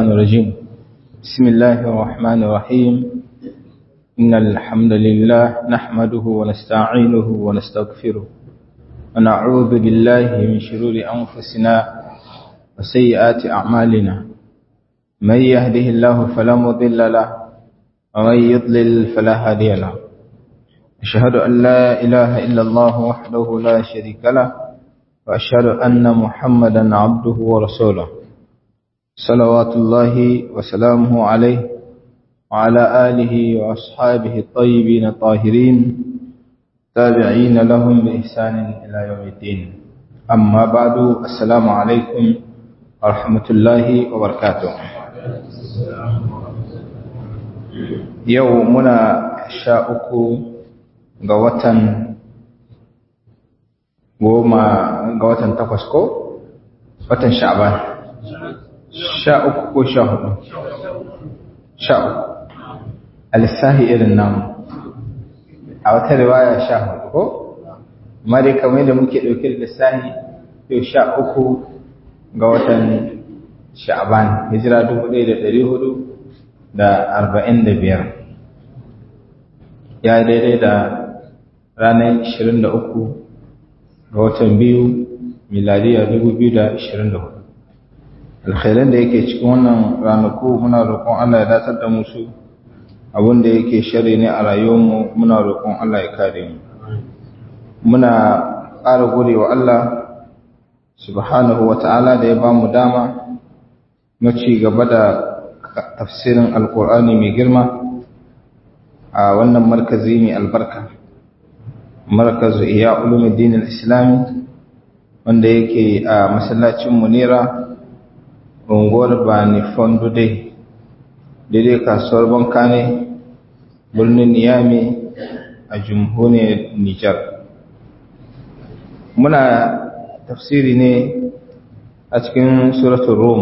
الشيطان الرجيم بسم الله الرحمن الرحيم إن الحمد لله نحمده ونستعينه ونستغفره ونعوذ بالله من شرور أنفسنا وسيئات أعمالنا من يهده الله فلا مضل له ومن يضلل فلا هادي له أشهد أن لا إله إلا الله وحده لا شريك له وأشهد أن محمدا عبده ورسوله صلوات الله وسلامه عليه وعلى آله وأصحابه الطيبين الطاهرين تابعين لهم بإحسان إلى يوم الدين أما بعد السلام عليكم ورحمة الله وبركاته يومنا شاءك قوة goma ga watan takwas ko watan sha'ban sha uku ko sha hudu sha uku alisahi irin namu a wata riwaya sha hudu ko amma dai kamar da muke ɗauke da lissahi yau sha uku ga watan sha'ban hijira dubu ɗaya da ɗari hudu da arba'in da biyar ya daidai da ranar ishirin da uku ga watan biyu miladiya 2024 alkhairan da yake cikin wannan ranaku muna roƙon Allah ya datar da musu abin da yake shari ne a rayuwarmu muna roƙon Allah ya kare mu muna ƙara gode wa Allah subhanahu wa ta'ala da ya ba mu dama na ci gaba da tafsirin alkur'ani mai girma a wannan markazi mai albarka markazu iya ulumuddin al-islami wanda yake a masallacin munira unguwar bani fondo dai daidai kasuwar banka ne birnin niyami a jamhuriyar nijar muna tafsiri ne a cikin suratun rum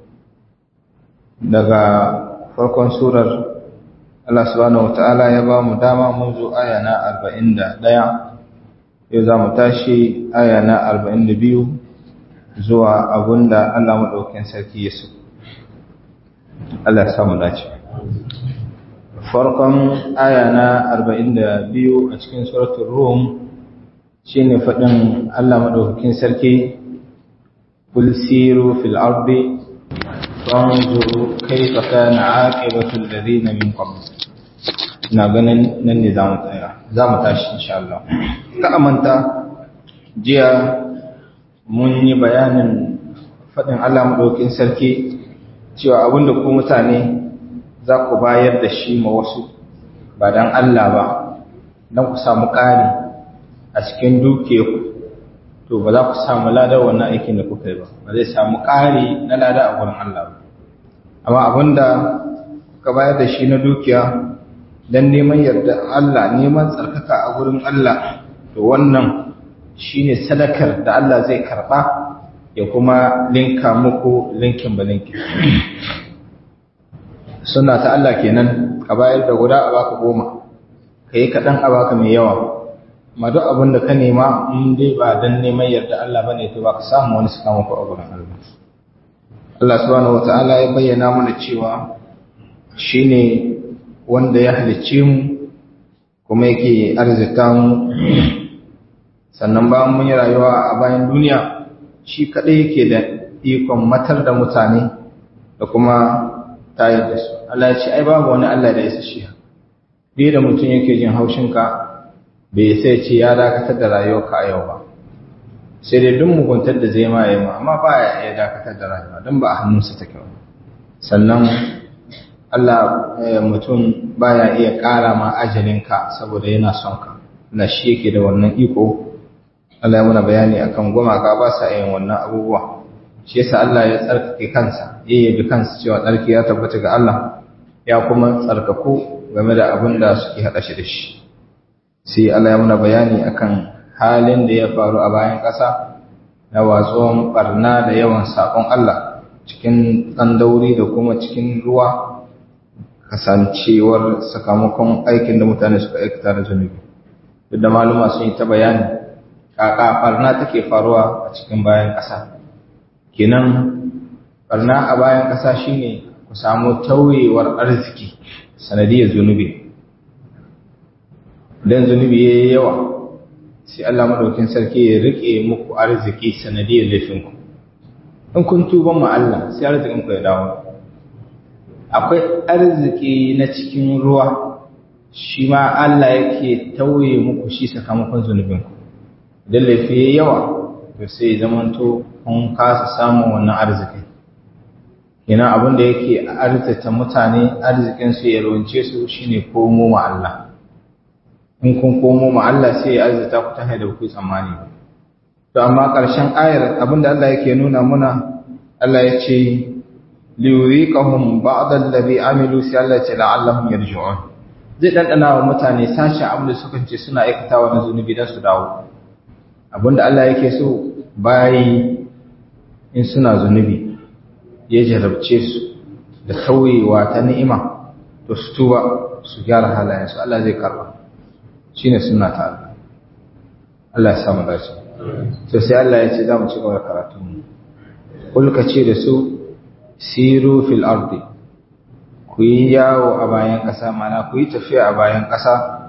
daga farkon surar Allah subhanahu wata'ala ya ba mu dama mun zo aya na 41 yau za mu tashi aya na 42 zuwa abunda Allah maɗaukin sarki ya so Allah ya samu dace farkon aya na 42 a cikin suratul rum shine faɗin Allah maɗaukin sarki kul siru fil ardi fanzuru kaifa kana aqibatu alladhina min qabl ina ganin nan ne zamu tsaya zamu tashi insha Allah ka amanta jiya mun yi bayanin fadin Allah madaukin sarki cewa abinda ku mutane za ku bayar da shi ma wasu ba dan Allah ba dan ku samu ƙari a cikin dukiyarku to ba za ku samu ladar wannan aikin da kuka yi ba ba zai samu ƙari na lada a gurin Allah ba amma abinda kuka bayar da shi na dukiya don neman yarda Allah neman tsarkaka a gurin Allah to wannan shine sadakar da Allah zai karba ya kuma linka muku linkin ba linkin suna ta Allah kenan ka bayar da guda a baka goma ka yi kaɗan a baka mai yawa ma duk abin da ka nema in dai ba don neman yarda Allah ba ne to ba ka samu wani suka muku a gurin Allah Allah subhanahu wata'ala ya bayyana mana cewa shine wanda ya halicce mu kuma yake arzika mu sannan bayan mun yi rayuwa a bayan duniya shi kadai yake da ikon matar da mutane da kuma tayar da su Allah ya ce ai babu wani Allah da ya sashi bai da mutum yake jin haushinka bai sai ce ya dakatar da rayuwarka a yau ba sai dai duk muguntar da zai ma yi ma amma ba ya iya dakatar da rayuwa don ba a hannunsa take ba sannan Allah mutum baya iya ƙara ma ajalinka saboda yana son ka na shi yake da wannan iko Allah ya muna bayani akan gumaka ba sa yin wannan abubuwa shi yasa Allah ya tsarkake kansa ya yabi kansa cewa tsarki ya tabbata ga Allah ya kuma tsarkaku game da abin da suke haɗa shi da shi sai Allah ya muna bayani akan halin da ya faru a bayan ƙasa na watsuwan barna da yawan saƙon Allah cikin tsandauri da kuma cikin ruwa kasancewar sakamakon aikin da mutane suka aikata da zunubi duk da maluma sun yi ta bayani kaka barna take faruwa a cikin bayan ƙasa kenan barna a bayan ƙasa shine ku samu tauyewar arziki sanadiyar zunubi dan zunubi yayi yawa sai Allah madaukin sarki ya rike muku arziki sanadiyar laifinku in kun tuba ma Allah sai arzikin ku ya dawo akwai arziki na cikin ruwa shi ma Allah yake tauye muku shi sakamakon zunubinku idan laifi yayi yawa to sai zamanto kun kasa samun wannan arziki kenan abin da yake arzita mutane arzikin su ya ronce su shine komo ma Allah in kun komo ma Allah sai ya arzita ku ta da ku tsammani to amma ƙarshen ayar abinda Allah yake nuna muna Allah ya ce liyuriqahum ba'd allazi amilu sai Allah ya ce la'allahum yarji'un zai dandana wa mutane sashi abin da suka ce suna aikatawa na zunubi dan su dawo abinda Allah yake so bayi in suna zunubi ya jarabce su da tauyewa ta ni'ima to su tuba su gyara halayensu Allah zai karba shine sunna ta Allah Allah ya samu dace to sai Allah ya ce za mu ci gaba da karatu mu kulka ce da su siru fil ardi ku yi yawo a bayan ƙasa mana ku yi tafiya a bayan ƙasa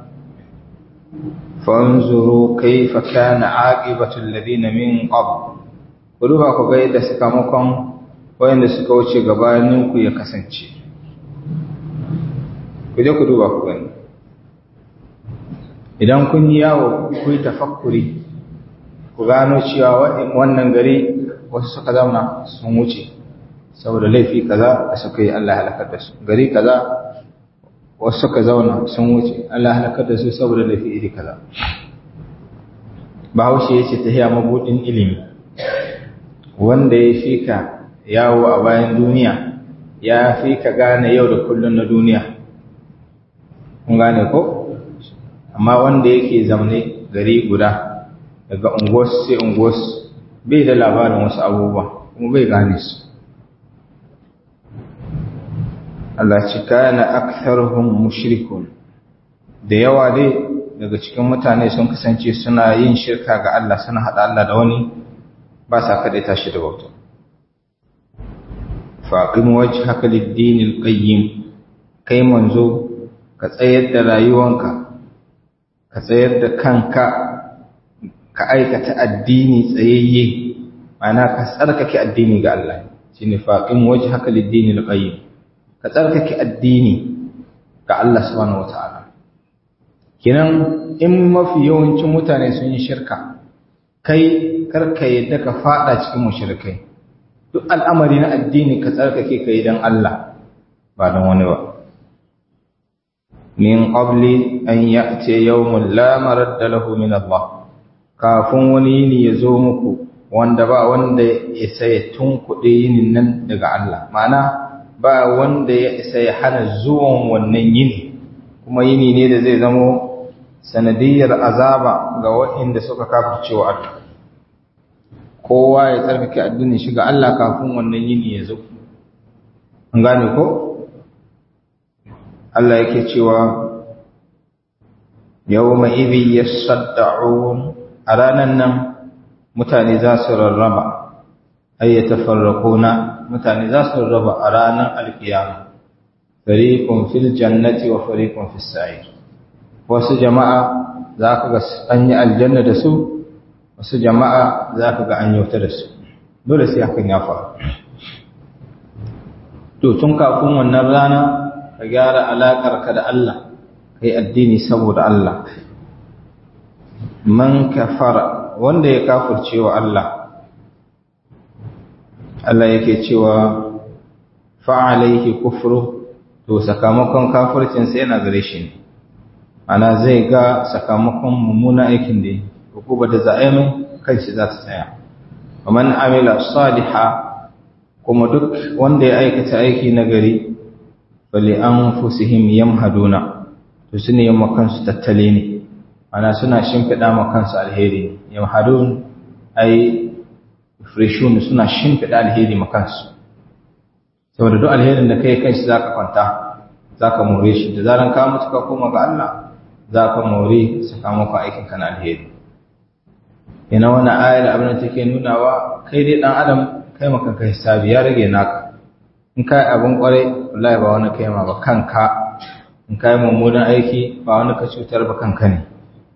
fanzuru kaifa kana aqibatu alladhina min qabl ku duba ku ga yadda sakamakon wayanda suka wuce gabanin ku ya kasance ku je ku duba ku gani idan kun yi yawo ku yi tafakkuri ku gano cewa wannan gari wasu suka zauna sun wuce saboda laifi kaza da suka yi Allah halakar da su gari kaza wasu suka zauna sun wuce Allah halakar da su saboda laifi iri kaza bahaushe ya ce ta hiya mabudin ilimi wanda ya fi ka yawo a bayan duniya ya fi ka gane yau da kullum na duniya kun gane ko amma wanda yake zaune gari guda daga unguwar sai unguwar bai da labarin wasu abubuwa kuma bai gane su Allah ci kana aktharuhum mushrikun da yawa dai daga cikin mutane sun kasance suna yin shirka ga Allah suna hada Allah da wani ba sa kada tashi da bauta faqim wajhaka lid-din al-qayyim kai manzo ka tsayar da rayuwanka ka tsayar da kanka ka aikata addini tsayayye ma'ana ka tsarkake addini ga Allah shine faqim wajhaka lid-din al-qayyim ka tsarkake addini ga Allah subhanahu wata'ala kinan in mafi yawancin mutane sun yi shirka kai karka yadda ka fada cikin mushrikai duk al'amari na addini ka tsarkake kai dan Allah ba dan wani ba min qabli an ya'ti yawmun la maradda lahu min Allah kafin wani yini ya zo muku wanda ba wanda ya sai tunkuɗe yinin nan daga Allah ma'ana ba wanda ya isa ya hana zuwan wannan yini kuma yini ne da zai zamo sanadiyar azaba ga waɗanda suka kafircewa Allah kowa ya tsarkake addinin shi ga Allah kafin wannan yini ya zo an gane ko Allah yake cewa yawma idhi yasadda'un a ranan nan mutane za su rarraba ayyatafarraquna mutane za su raba a ranar alkiyama fariqun fil jannati wa fariqun fis sa'ir wasu jama'a za ka ga an yi aljanna da su wasu jama'a za ka ga an yi wuta da su dole sai hakan ya faru to tun kafin wannan rana ka gyara alaƙarka da Allah kai addini saboda Allah man kafara wanda ya kafirce wa Allah Allah yake cewa fa'alaihi kufru to sakamakon kafircinsa yana gare shi ne ana zai ga sakamakon mummuna aikin da hukuba da za'a mai kanshi za ta tsaya man amila saliha kuma duk wanda ya aikata aiki na gari bali an fusihim yamhaduna to su ne kansu tattale ne ana suna shimfiɗa makansu alheri yamhadun ai freshun suna shimfiɗa alheri makansu saboda duk alherin da kai kanshi za ka kwanta za ka more shi da zaran ka mutu ka koma ga Allah za ka more sakamakon aikin ka na alheri ina wani ayar abin da take nunawa kai dai dan adam kai maka kai hisabi ya rage naka in kai abin kwarai wallahi ba wani kai ma ba kanka in kai mummunan aiki ba wani ka cutar ba kanka ne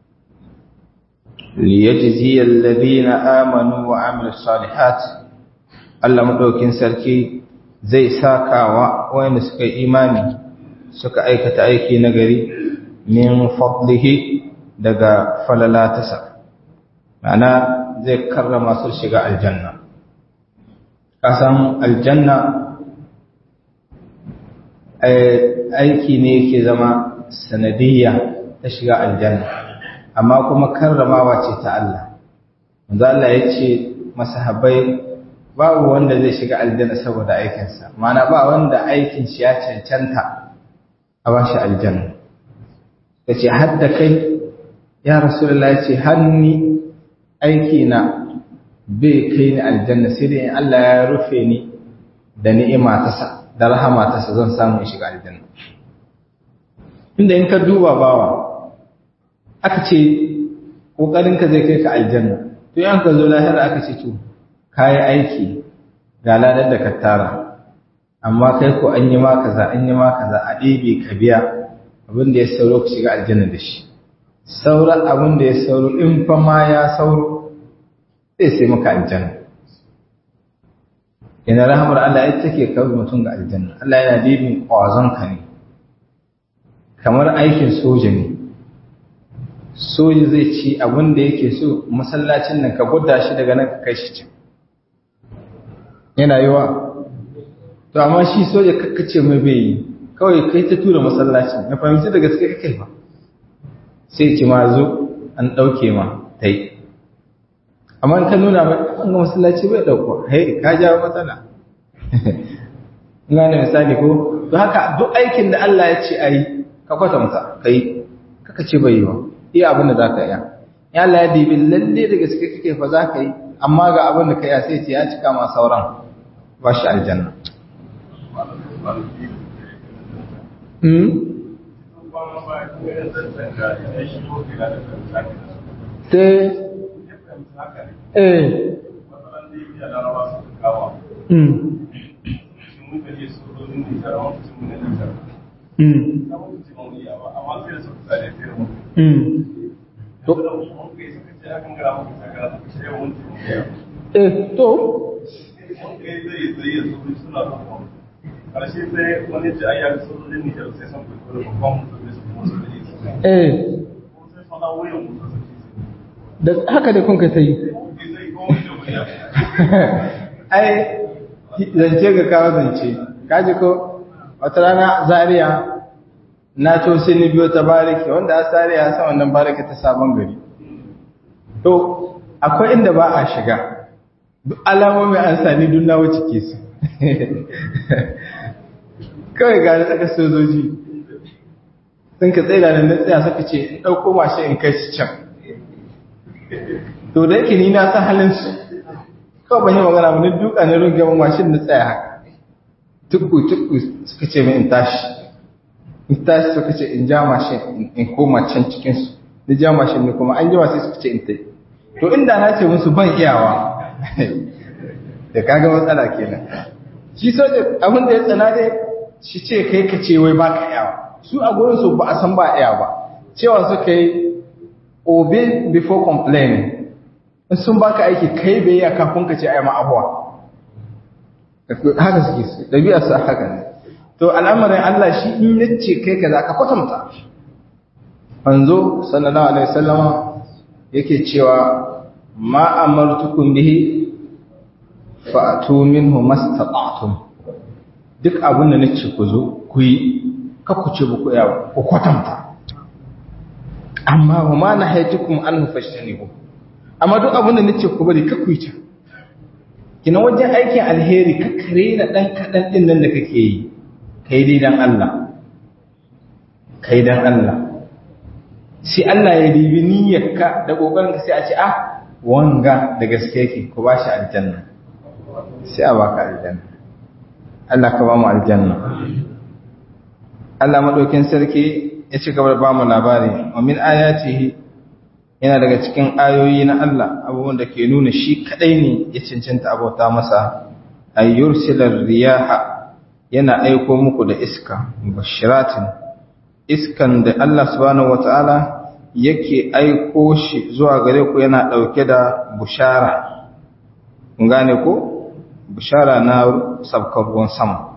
liyajzi alladhina amanu wa amilus salihat Allah madaukin sarki zai sakawa wanda suka yi imani suka aikata aiki nagari min fadlihi daga falalatasa ma'ana zai karrama su shiga aljanna kasan aljanna aiki ne yake zama sanadiyya ta shiga aljanna amma kuma karramawa ce ta Allah manzo Allah ya ce masahabbai babu wanda zai shiga aljanna saboda aikinsa ma'ana ba wanda aikin shi ya cancanta a bashi aljanna yace hadda kai ya rasulullahi ce hanni aiki na bai kai ni aljanna sai dai Allah ya rufe ni da ni'ima ta sa da rahama ta sa zan samu in shiga aljanna inda in ka duba bawa aka ce kokarin ka zai kai ka aljanna to yan ka zo lahira aka ce to kai aiki ga ladar da ka tara amma kai ko an yi ma kaza an yi ma kaza a ɗebe ka biya abin da ya sauro ka shiga aljanna da shi sauran abin da ya sauro in fa ma ya sauro zai sai maka aljanna ina rahamar Allah ita take kawo mutum ga aljanna Allah yana dibin kwazon ka ne kamar aikin soja ne soja zai ci abin da yake so masallacin nan ka gwada shi daga nan ka kai shi can yana yiwa to amma shi soja kakkace mai bai yi kawai kai ta tura masallacin na fahimci da gaske kake ba sai ci ma zo an ɗauke ma ta yi amma ka nuna mai an ga masallaci bai ɗauko hai ka jawo matsala ina ne misali ko to haka duk aikin da Allah ya ce ayi ka kwatanta kai kaka ce bai yi ba iya abin da zaka iya ya Allah ya dibi lalle da gaske kake fa zaka yi amma ga abin da kai ya sai ce ya cika ma sauran ba shi aljanna te eh Eh, to? ƙarshe sai wani ce ayyar sojojin nijar sai sun kwaikwayo babban mutum su musu da yi Eh, sai fada wuyan mutum da haka da kunka ta yi. Ai, zance ga kawo zance, kaji ko, wata rana Zaria na to sai ni biyo ta bariki, wanda a Zaria sa wannan bariki ta sabon gari. To, akwai inda ba a shiga, duk alamomi an sani duk na wuce ke su. Kawai ga da tsaka sojoji, sun ka tsaye da nan tsaya suka ce, in ɗauko mashi in kai shi can. to da yake ni na san halin su kawai ban yi magana ba ni duka ne runge mun mashin na tsaya haka tukku tukku suka ce min in tashi in tashi suka ce in ja mashin in koma can cikin su ni ja mashin ne kuma an jima sai suka ce in tai to inda na ce musu ban iyawa da kaga matsala kenan shi soja abin da ya tsana dai shi ce kai ka ce wai baka iyawa su a gurin su ba a san ba iya ba cewa suka yi obey before complaining in sun baka aiki kai bai yi kafin ka ce ai ma abuwa haka suke su ɗabi'ar su haka ne to al'amarin Allah shi in yace kai kaza ka kwatanta manzo sallallahu alaihi wasallama yake cewa ma amartukum bihi fa'tu minhu mastata'tum duk abin da nace ku zo ku yi ka ku ce ku yawa ku kwatanta amma wa ma nahaitukum an fashtanibu amma duk abin da nace ku bari ka ku yi ta kina wajen aikin alheri ka kare na dan kadan din nan da kake yi kai dai dan Allah kai dan Allah sai Allah ya dibi niyyarka da kokarin ka sai a ce ah wanga da gaske yake ku bashi aljanna sai a baka aljanna Allah ka ba mu aljanna Allah madaukin sarki ya ci gaba da ba mu labari wa min ayatihi yana daga cikin ayoyi na Allah abubuwan da ke nuna shi kadai ne ya cancanta abota masa ayyursilar riyaha yana aiko muku da iska bashiratin iskan da Allah subhanahu wataala yake aiko shi zuwa gare ku yana dauke da bushara kun gane ko bushara na sabkar ruwan sama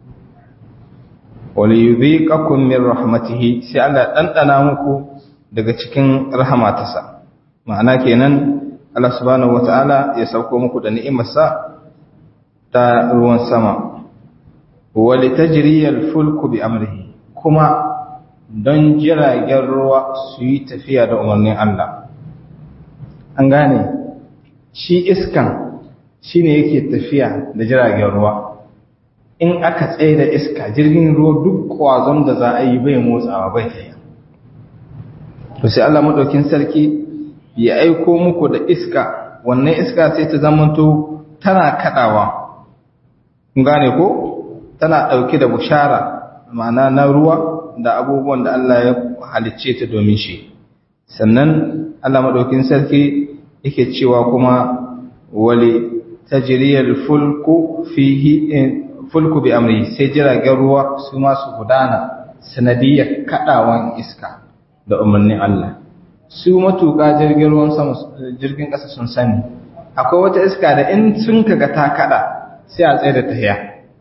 waliyudhiqakum min rahmatihi sai Allah dandana muku daga cikin rahmatarsa ma'ana kenan Allah subhanahu wataala ya sauko muku da ni'imarsa ta ruwan sama walitajriyal fulku bi amrihi kuma don jiragen ruwa su yi tafiya da umarnin Allah an gane shi iskan shine yake tafiya da jiragen ruwa in aka tsaye da iska jirgin ruwa duk kwazon da za a yi bai motsawa bai tsaye to sai Allah madaukin sarki ya aiko muku da iska wannan iska sai ta zamanto tana kadawa kun gane ko tana dauke da bushara ma'ana na ruwa da abubuwan da Allah ya halicce ta domin shi sannan Allah madaukin sarki yake cewa kuma wali tajriyal fulku fihi fulku bi amri sai jiragen ruwa su ma su gudana sanadiyar kadawan iska da umarnin Allah su matuƙa jirgin ruwan sama jirgin ƙasa sun sani akwai wata iska da in sun kaga ta kada sai a tsaye da tahiya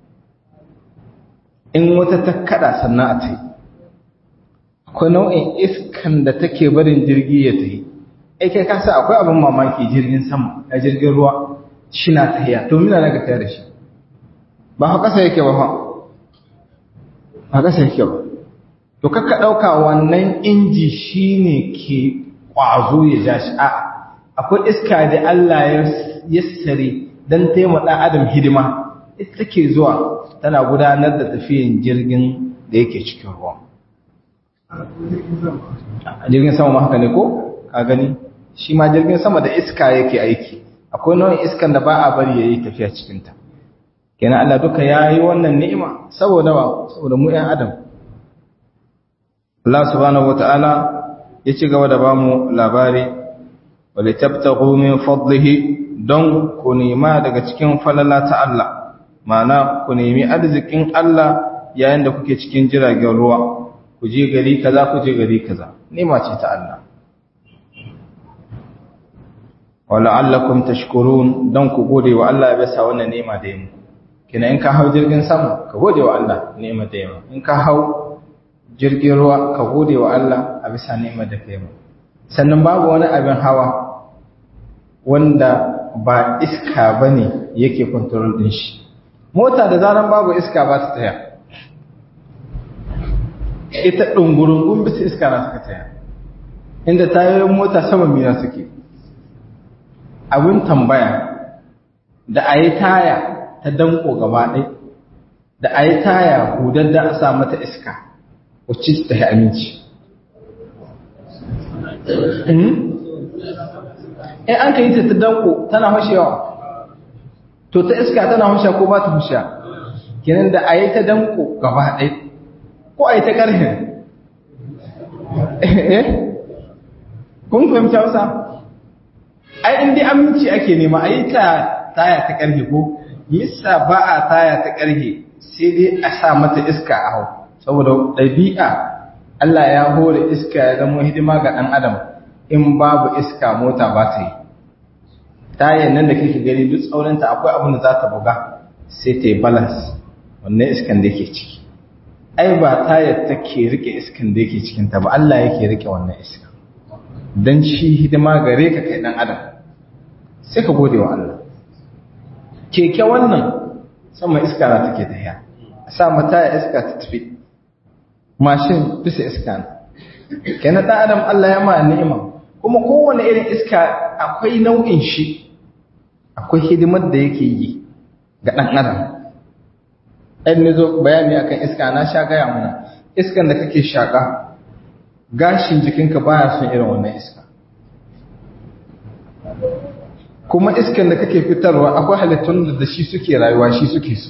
in wata ta kada sannan a tayi akwai nau'in iskan da take barin jirgi ya tayi ai kai kasa akwai abin mamaki jirgin sama a jirgin ruwa shi na tahiya to mina na ga tayar da shi ba ha kasa yake ba ha ba kasa yake ba to kakka ɗauka wannan inji shine ke ƙwazo ya ja shi a akwai iska da Allah ya yassare don taimaka adam hidima ita take zuwa tana gudanar da tafiyan jirgin da yake cikin ruwa jirgin sama ma haka ne ko ka gani shi ma jirgin sama da iska yake aiki akwai nau'in iskan da ba a bari ya yi tafiya cikinta kenan Allah duka ya yi wannan ni'ima saboda wa saboda mu 'yan adam Allah subhanahu wata'ala ya ci gaba da bamu labari wale tabtaghu min fadlihi don ku nema daga cikin falala ta Allah ma'ana ku nemi arzikin Allah yayin da kuke cikin jiragen ruwa ku je gari kaza ku je gari kaza nema ce ta Allah wala'allakum tashkurun don ku gode wa Allah ya bisa wannan nema da yi kina in ka hau jirgin sama ka gode wa Allah nema da yi in ka hau jirgin ruwa ka gode wa Allah a bisa ni'imar da kai sannan babu wani abin hawa wanda ba iska bane yake control din shi mota da zaran babu iska ba ta taya ita dungurungun bisa iska na suka taya inda tayoyin mota sama mina suke abin tambaya da a yi taya ta danko gaba ɗai da a yi taya hudar da a sa mata iska wacce ta yi aminci in an ka yi ta ta danko tana hashewa to ta iska tana hashe ko ba ta hashe kenan da a yi ta danko gaba ɗai ko a yi ta ƙarfin kun fahimci hausa ai in dai aminci ake nema a yi ta taya ta ƙarfe ko yasa ba a taya ta ƙarfe sai dai a sa mata iska a hau saboda ɗabi'a Allah ya hore iska ya zama hidima ga ɗan adam in babu iska mota ba ta yi tayan nan da kake gani duk tsaurinta akwai abin da za ta buga sai ta yi balance wannan iskan da yake ciki ai ba tayar take rike iskan da yake cikinta ba Allah yake rike wannan iska don shi hidima gare ka kai ɗan adam sai ka gode wa Allah keke wannan sama iska na take tafiya a sa mata ya iska ta tafi mashin bisa iska na kenan ɗan adam Allah ya ma ni'ima kuma kowane irin iska akwai nau'in shi akwai hidimar da yake yi ga ɗan adam ɗan ne zo bayani akan iska na sha gaya mana iskan da kake shaƙa gashin jikinka baya son irin wannan iska kuma iskan da kake fitarwa akwai halittun da shi suke rayuwa shi suke so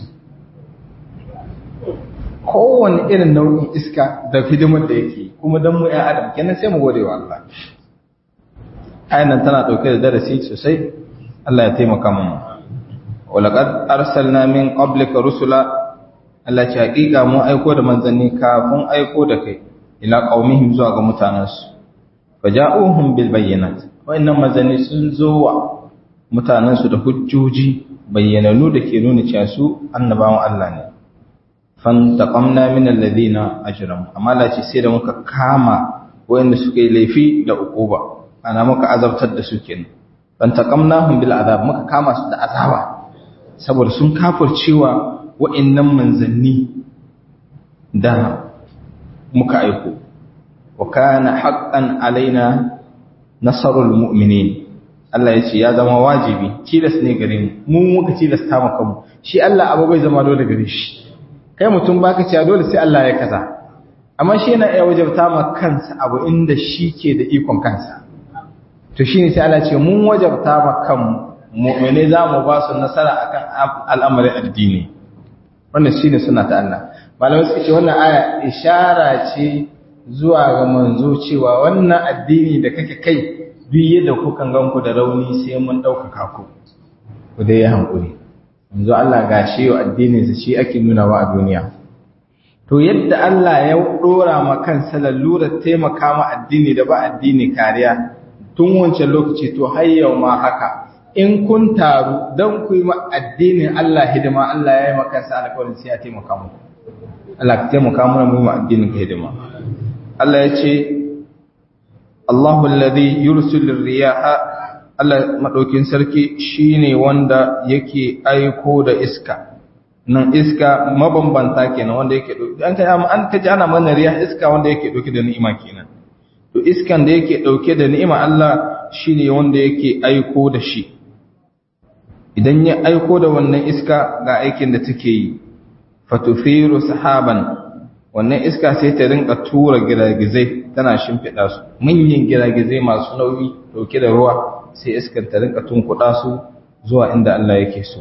kowane irin nau'in iska da hidimar da yake kuma don mu ya adam kenan sai mu gode wa Allah ayan tana dauke da darasi sosai Allah ya taimaka mu walaqad arsalna min qablika rusula Allah ce hakika mun aiko da manzanni kafin aiko da kai ila qaumihim zuwa ga mutanansu faja'uhum bil bayyinat wayannan manzanni sun zo wa mutanansu da hujjoji bayyananu da ke nuna cewa su annabawan Allah ne fantaqamna min alladhina ajramu amma Allah ce sai da muka kama wayanda suka yi laifi da uquba ana muka azabtar da su kenan fantaqamnahum bil azab muka kama su da azaba saboda sun kafircewa wa'annan manzanni da muka aiko wa kana haqqan alaina nasarul mu'minin Allah ya ce ya zama wajibi tilas ne gare mu mu muka tilasta maka mu shi Allah abu bai zama dole gare shi kai mutum baka cewa dole sai Allah ya kaza amma shi yana iya wajabta ma kansa abu inda shi ke da ikon kansa to shine sai Allah ya ce mun wajabta ma kanmu mu'mine za mu ba su nasara akan al'amarin addini wannan shine suna ta Allah malamai suka ce wannan aya ishara ce zuwa ga manzo cewa wannan addini da kake kai duk yadda kukan ganku da rauni sai mun ɗaukaka ku ku dai ya hankuri yanzu Allah ga shi yau addininsa shi ake nunawa a duniya to yadda Allah ya ɗora ma kansa lalurar taimaka ma addini da ba addini kariya tun wancan lokaci to har yau ma haka in kun taru don ku yi addinin Allah hidima Allah ya yi makansa alƙawarin sai ya taimaka muku Allah ka taimaka mana mu yi addinin ka hidima Allah ya ce Allahu alladhi yursilu riyaha Allah madaukin sarki shine wanda yake aiko da iska nan iska mabambanta kenan wanda yake dauke an kai an kaji ana mana riya iska wanda yake dauke da ni'ima kenan to iskan da yake dauke da ni'ima Allah shine wanda yake aiko da shi idan ya aiko da wannan iska ga aikin da take yi fatufiru sahaban wannan iska sai ta rinka tura giragizai tana shimfiɗa su manyan giragizai masu nauyi dauke da ruwa sai iskan ta rinka tunkuɗa su zuwa inda Allah yake so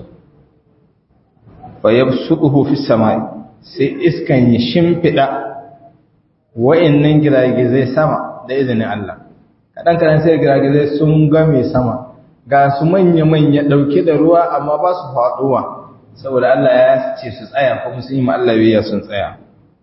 fa yabsutuhu fi samai sai iskan ya shimfiɗa wa'annan giragizai sama da izinin Allah kadan kadan sai giragizai sun game sama ga su manya manya dauke da ruwa amma ba su faɗuwa saboda Allah ya ce su tsaya kuma sun yi ma Allah biyayya sun tsaya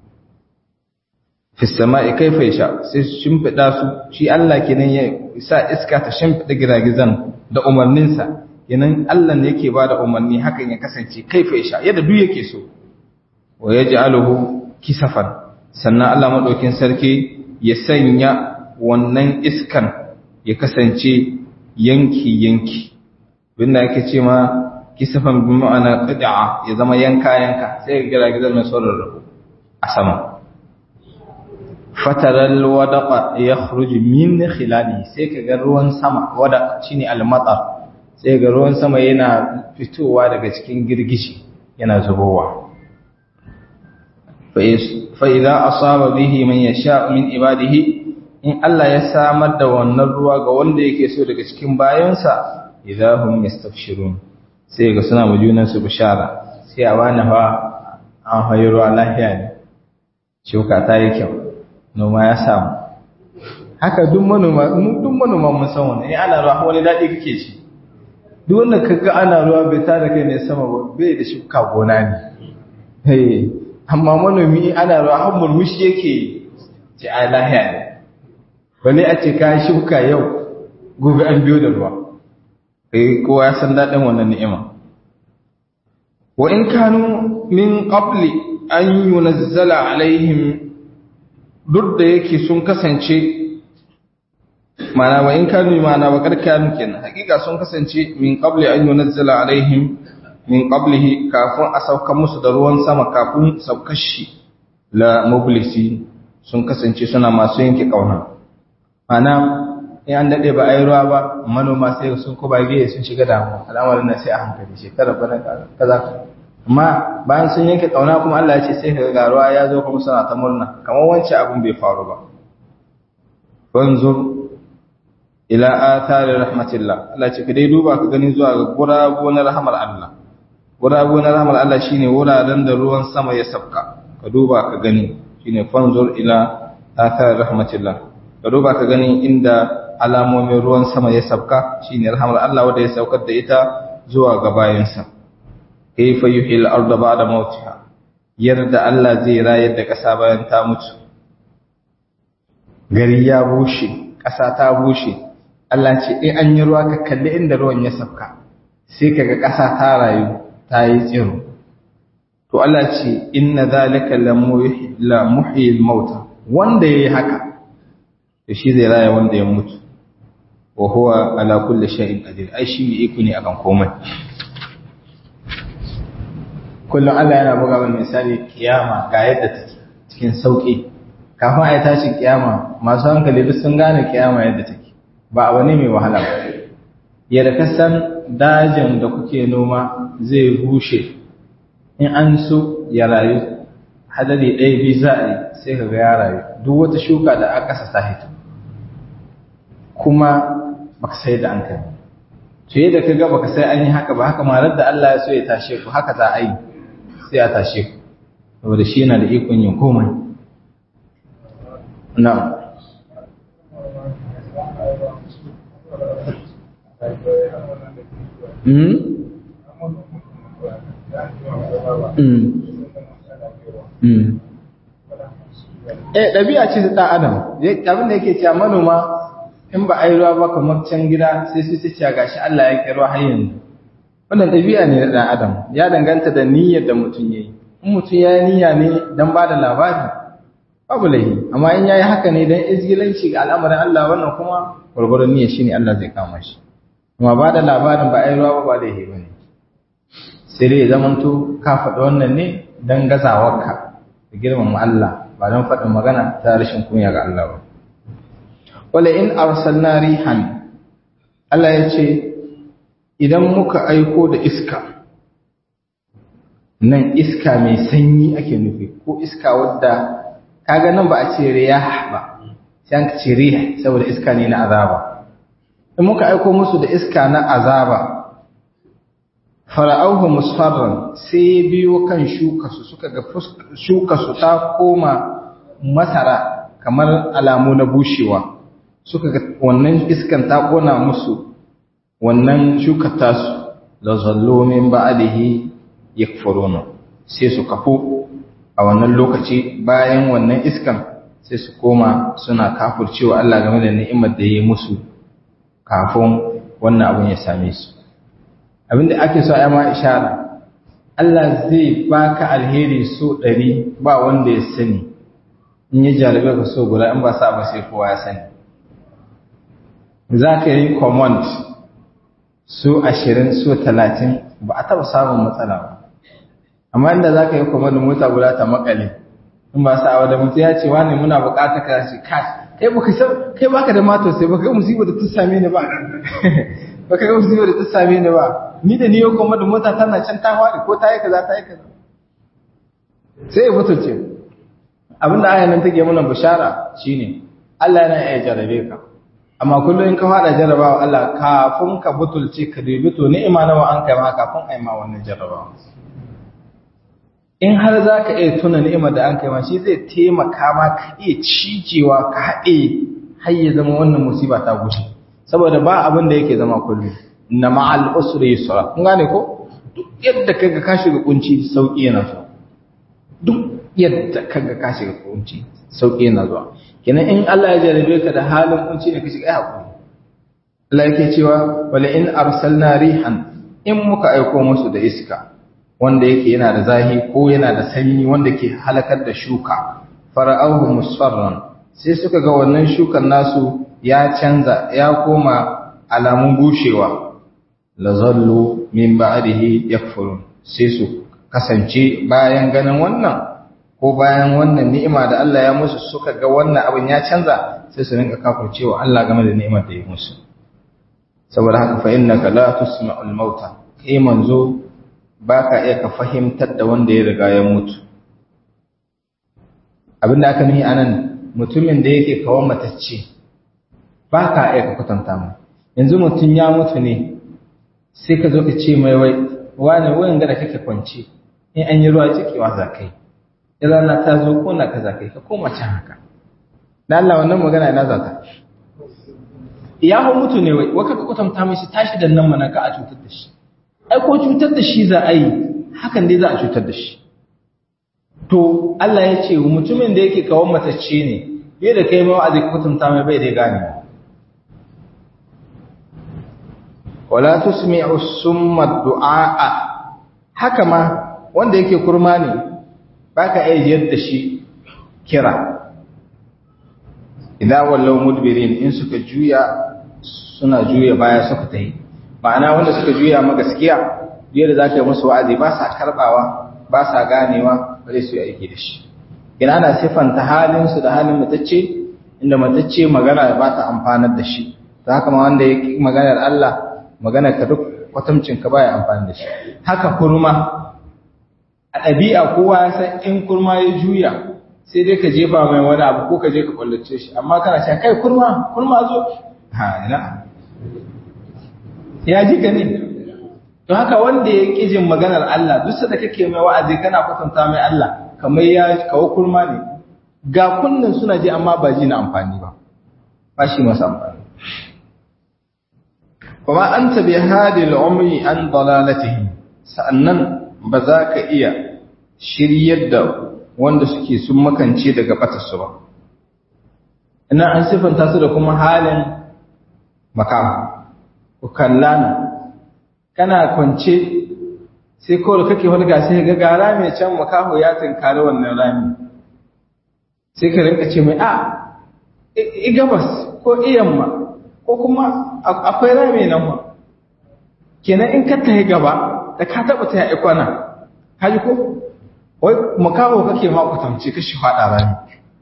fi sama'i kaifa yasha sai su shimfida su shi Allah kenan ya sa iska ta shimfida giragizan da umarninsa kenan Allah ne yake bada umarni hakan ya kasance kaifa yasha yadda duk yake so wa yaj'aluhu kisafan sannan Allah madaukin sarki ya sanya wannan iskan ya kasance yanki yanki binda yake ce ma kisafan bi ma'ana qid'a ya zama yanka yanka sai giragizan mai sauran rabu a sama fataral wadaqa yakhruju min khilali sai kaga ruwan sama wada shine al-matar sai ga ruwan sama yana fitowa daga cikin girgishi yana zubowa fa idza asaba bihi man yasha min ibadihi in Allah ya samar da wannan ruwa ga wanda yake so daga cikin bayansa idahum yastabshirun sai ga suna majunan su bishara sai a bani fa an hayi ruwa lafiya ne shuka ta yi kyau noma ya samu haka duk manoma duk manoma mun san wannan in ana ruwa wani dadi kake ci duk wanda kaga ana ruwa bai ta da kai ne sama ba bai da shuka gona ne eh amma manomi ana ruwa har murmushi yake ce ai lahiya ne bale a ce ka shuka yau gobe an biyo da ruwa eh kowa ya san dadin wannan ni'ima wa in kanu min qabli an yunazzala alaihim duk da yake sun kasance mana wa in kanu mana wa karkanu kenan hakika sun kasance min qabli an yunzala alaihim min qablihi kafin a sauka musu da ruwan sama kafin saukar shi la mublisi sun kasance suna masu yanke kauna mana in an dade ba ayi ruwa ba manoma sai sun ko bage sun shiga damuwa al'amarin nan sai a hankali shekara bana kaza amma bayan sun yanke kauna kuma Allah ya ce sai ka ga ruwa ya zo kuma suna ta murna kamar wancan abin bai faru ba wanzur ila athari rahmatillah Allah ce ka dai duba ka gani zuwa ga gurabu na rahmar Allah gurabu na rahmar Allah shine wuraren da ruwan sama ya sabka ka duba ka gani shine fanzur ila athari rahmatillah ka duba ka gani inda alamomin ruwan sama ya sabka shine rahmar Allah wanda ya saukar da ita zuwa ga bayansa kaifa yuhil arda ba'da mautiha yarda Allah zai rayar da ƙasa bayan ta mutu gari ya bushe ƙasa ta bushe Allah ce in an yi ruwa ka kalli inda ruwan ya sauka sai kaga ƙasa ta rayu ta yi tsiro to Allah ce inna zalika la muhyil mauta wanda yayi haka to shi zai raya wanda ya mutu wa huwa ala kulli shay'in qadir ai shi ne iko ne akan komai kullum Allah yana buga mana misali kiyama ga yadda take cikin sauki kafin a yi tashin kiyama masu hankali duk sun gane kiyama yadda take ba abu ne mai wahala ba yadda ka san dajin da kuke noma zai bushe in an so ya rayu hadari ɗaya biyu za a yi sai ka ga ya rayu duk wata shuka da aka sa hito kuma baka sai da an kai to yadda ka ga baka sai an yi haka ba haka malar da Allah ya so ya tashe ku haka za a yi sai a tashe ku saboda shi yana da ikon yin komai na'am Mm. Mm. Mm. Eh, ɗabi'a ce ta ɗan Adam, abin da yake cewa manoma in ba a yi ruwa ba kamar can gida sai su ce gashi Allah ya kira har yanzu. Wannan ɗabi'a ne na ɗan Adam, ya danganta da niyyar da mutum ya yi. In mutum ya yi niyya ne don ba da labari, babu laihi, amma in ya yi haka ne don izgilanci ga al'amarin Allah wannan kuma gwargwaron niyyar shi ne Allah zai kama shi. Kuma ba da labarin ba a yi ruwa ba ba laihi ba ne. Sai dai ya zamanto ka faɗi wannan ne don gazawarka da girmama Allah ba don faɗin magana ta rashin kunya ga Allah ba. Wala in arsalna rihan Allah ya ce idan muka aiko da iska nan iska mai sanyi ake nufi ko iska wadda kaga nan ba a ce riyah ba sai an ce rih saboda iska ne na azaba in muka aiko musu da iska na azaba fara'auhu musfarran sai biyo kan shuka su suka ga shuka su ta koma masara kamar alamu na bushewa suka ga wannan iskan ta kona musu wannan shuka tasu la zallu min ba'dihi yakfuruna sai su kafo a wannan lokaci bayan wannan iskan sai su koma suna kafircewa Allah game da ni'imar da ya yi musu kafin wannan abin ya same su abinda ake so a ma ishara Allah zai baka alheri so ɗari ba wanda ya sani in yi jarabe ka so guda in ba sa ba sai kowa ya sani za ka yi command so ashirin so talatin ba a taɓa samun matsala ba amma inda za ka yi command mota guda ta makale in ba sa da mutu ya ce wani muna bukata ka shi kai kai baka san kai baka da mato sai baka ga musibar da ta same ni ba baka ga musibar da ta same ni ba ni da ni yau kuma da mota tana can ta faɗi ko ta yi kaza ta yi kaza sai ya mutunce abinda ayan nan take mana bishara shine Allah yana iya jarabe ka amma kullum in ka faɗa jarabawa Allah kafin ka butulce ka dubi to ni'ima nawa an kai ma kafin ai ma wannan jarabawa in har za ka iya tuna ni'imar da an kai ma shi zai taimaka ma ka iya cijewa ka haɗe har ya zama wannan musiba ta gushe saboda ba abin da yake zama kullum na ma'al usri yusra kun gane ko duk yadda kaga ka shiga kunci sauki yana zuwa duk yadda kaga ka shiga kunci sauki yana zuwa kenan in Allah ya jarabe ka da halin kunci ne ka shiga ai hakuri Allah yake cewa wala in arsalna rihan in muka aiko musu da iska wanda yake yana da zahi ko yana da sanyi wanda ke halakar da shuka fara'ahu musfarran sai suka ga wannan shukan nasu ya canza ya koma alamun bushewa lazallu min ba'dihi yakfurun sai su kasance bayan ganin wannan ko bayan wannan ni'ima da Allah ya musu suka ga wannan abin ya canza sai su rinka kafircewa Allah game da ni'imar da ya musu saboda haka fa innaka la tusma'ul mauta kai manzo baka iya ka fahimtar da wanda ya riga ya mutu abinda aka nuhi anan mutumin da yake kawo matacce baka iya ka kwatanta mu yanzu mutum ya mutu ne sai ka zo ka ce mai wai wani wayan da kake kwance in an yi ruwa cikewa za kai in rana ta zo kona ka za kai ka koma can haka da Allah wannan magana ina za ta ya hau mutu ne wai waka ka kwatanta mai shi tashi da nan mana ka a cutar da shi ai ko cutar da shi za a yi hakan dai za a cutar da shi to Allah ya ce mutumin da yake kawon matacce ne bai da kai ma wa'azi kutunta mai bai da gane wala tusmi'u summa du'a haka ma wanda yake kurma ne baka iya yadda shi kira idan wallau mudbirin in suka juya suna juya baya suka tayi ma'ana wanda suka juya ma gaskiya yadda zaka yi musu wa'azi ba sa karbawa ba sa ganewa ba zai su yi aiki da shi ina na siffanta halin su da halin matacce inda matacce magana ba ta amfanar da shi ta haka ma wanda ya maganar Allah magana ka duk kwatamcin ka baya amfani da shi haka kurma a ɗabi'a kowa ya san in kurma ya juya sai dai ka jefa mai wani abu ko ka je ka kwallace shi amma kana cewa kai kurma kurma zo ha ina ya ji ka ne to haka wanda ya ƙi jin maganar Allah duk da kake mai wa'azi kana kwatanta mai Allah kamar ya kawo kurma ne ga kunnin suna ji amma ba ji na amfani ba ba shi masa amfani kuma an tabi hadil umri an dalalatihi sa'annan ba za ka iya shiryar da wanda suke sun makance daga batarsu ba ina an siffanta su da kuma halin makam ku kallana kana kwance sai kawai kake hulga sai ga gara mai can makaho ya tunkari wannan rami sai ka rinka ce mai a i gabas ko iyamma ko kuma akwai rami nan ma kenan in ka tahi gaba da ka taba ta yi kwana haji ko wai makaho kake ma kwatamce ka shi fada rami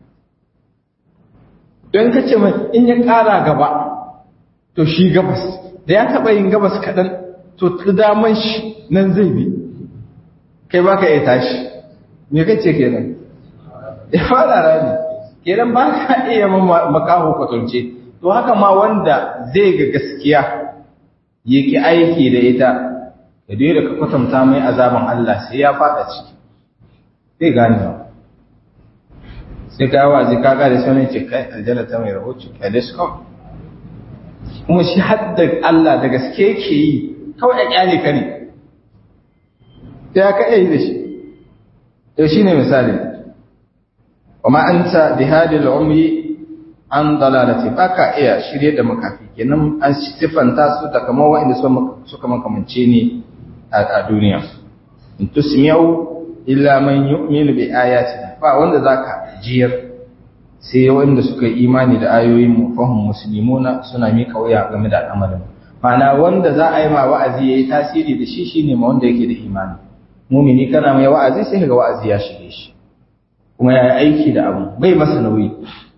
don ka ce mai in ya kara gaba to shi gabas da ya taba yin gabas kaɗan to ta daman shi nan zai bi kai baka iya tashi me kace kenan ya fara rami kenan ba ka iya makaho kwatamce to haka ma wanda zai ga gaskiya yake aiki da ita da dai da ka kwatanta mai azaban Allah sai ya fada ciki sai gane ba sai ka yawa zai kaga da sanin ce kai aljanna ta mai rahoto kai da su kawai kuma shi hadda Allah da gaske yake yi kawai a kyale ka ne sai ka iya yi da shi to shine misali wa ma anta bihadil umri an dalalati baka iya shirye da makafi kenan an sifanta su da kamar wa'anda suka makamance ne a duniya in tusmi'u illa man yu'minu bi ayatina ba wanda zaka jiyar sai wanda suka yi imani da ayoyin mu fahim muslimuna suna mika wuya game da al'amarin ma'ana wanda za a yi ma wa'azi yayi tasiri da shi shine ma wanda yake da imani mumini kana mai wa'azi sai ga wa'azi ya shige shi kuma ya yi aiki da abu bai masa nauyi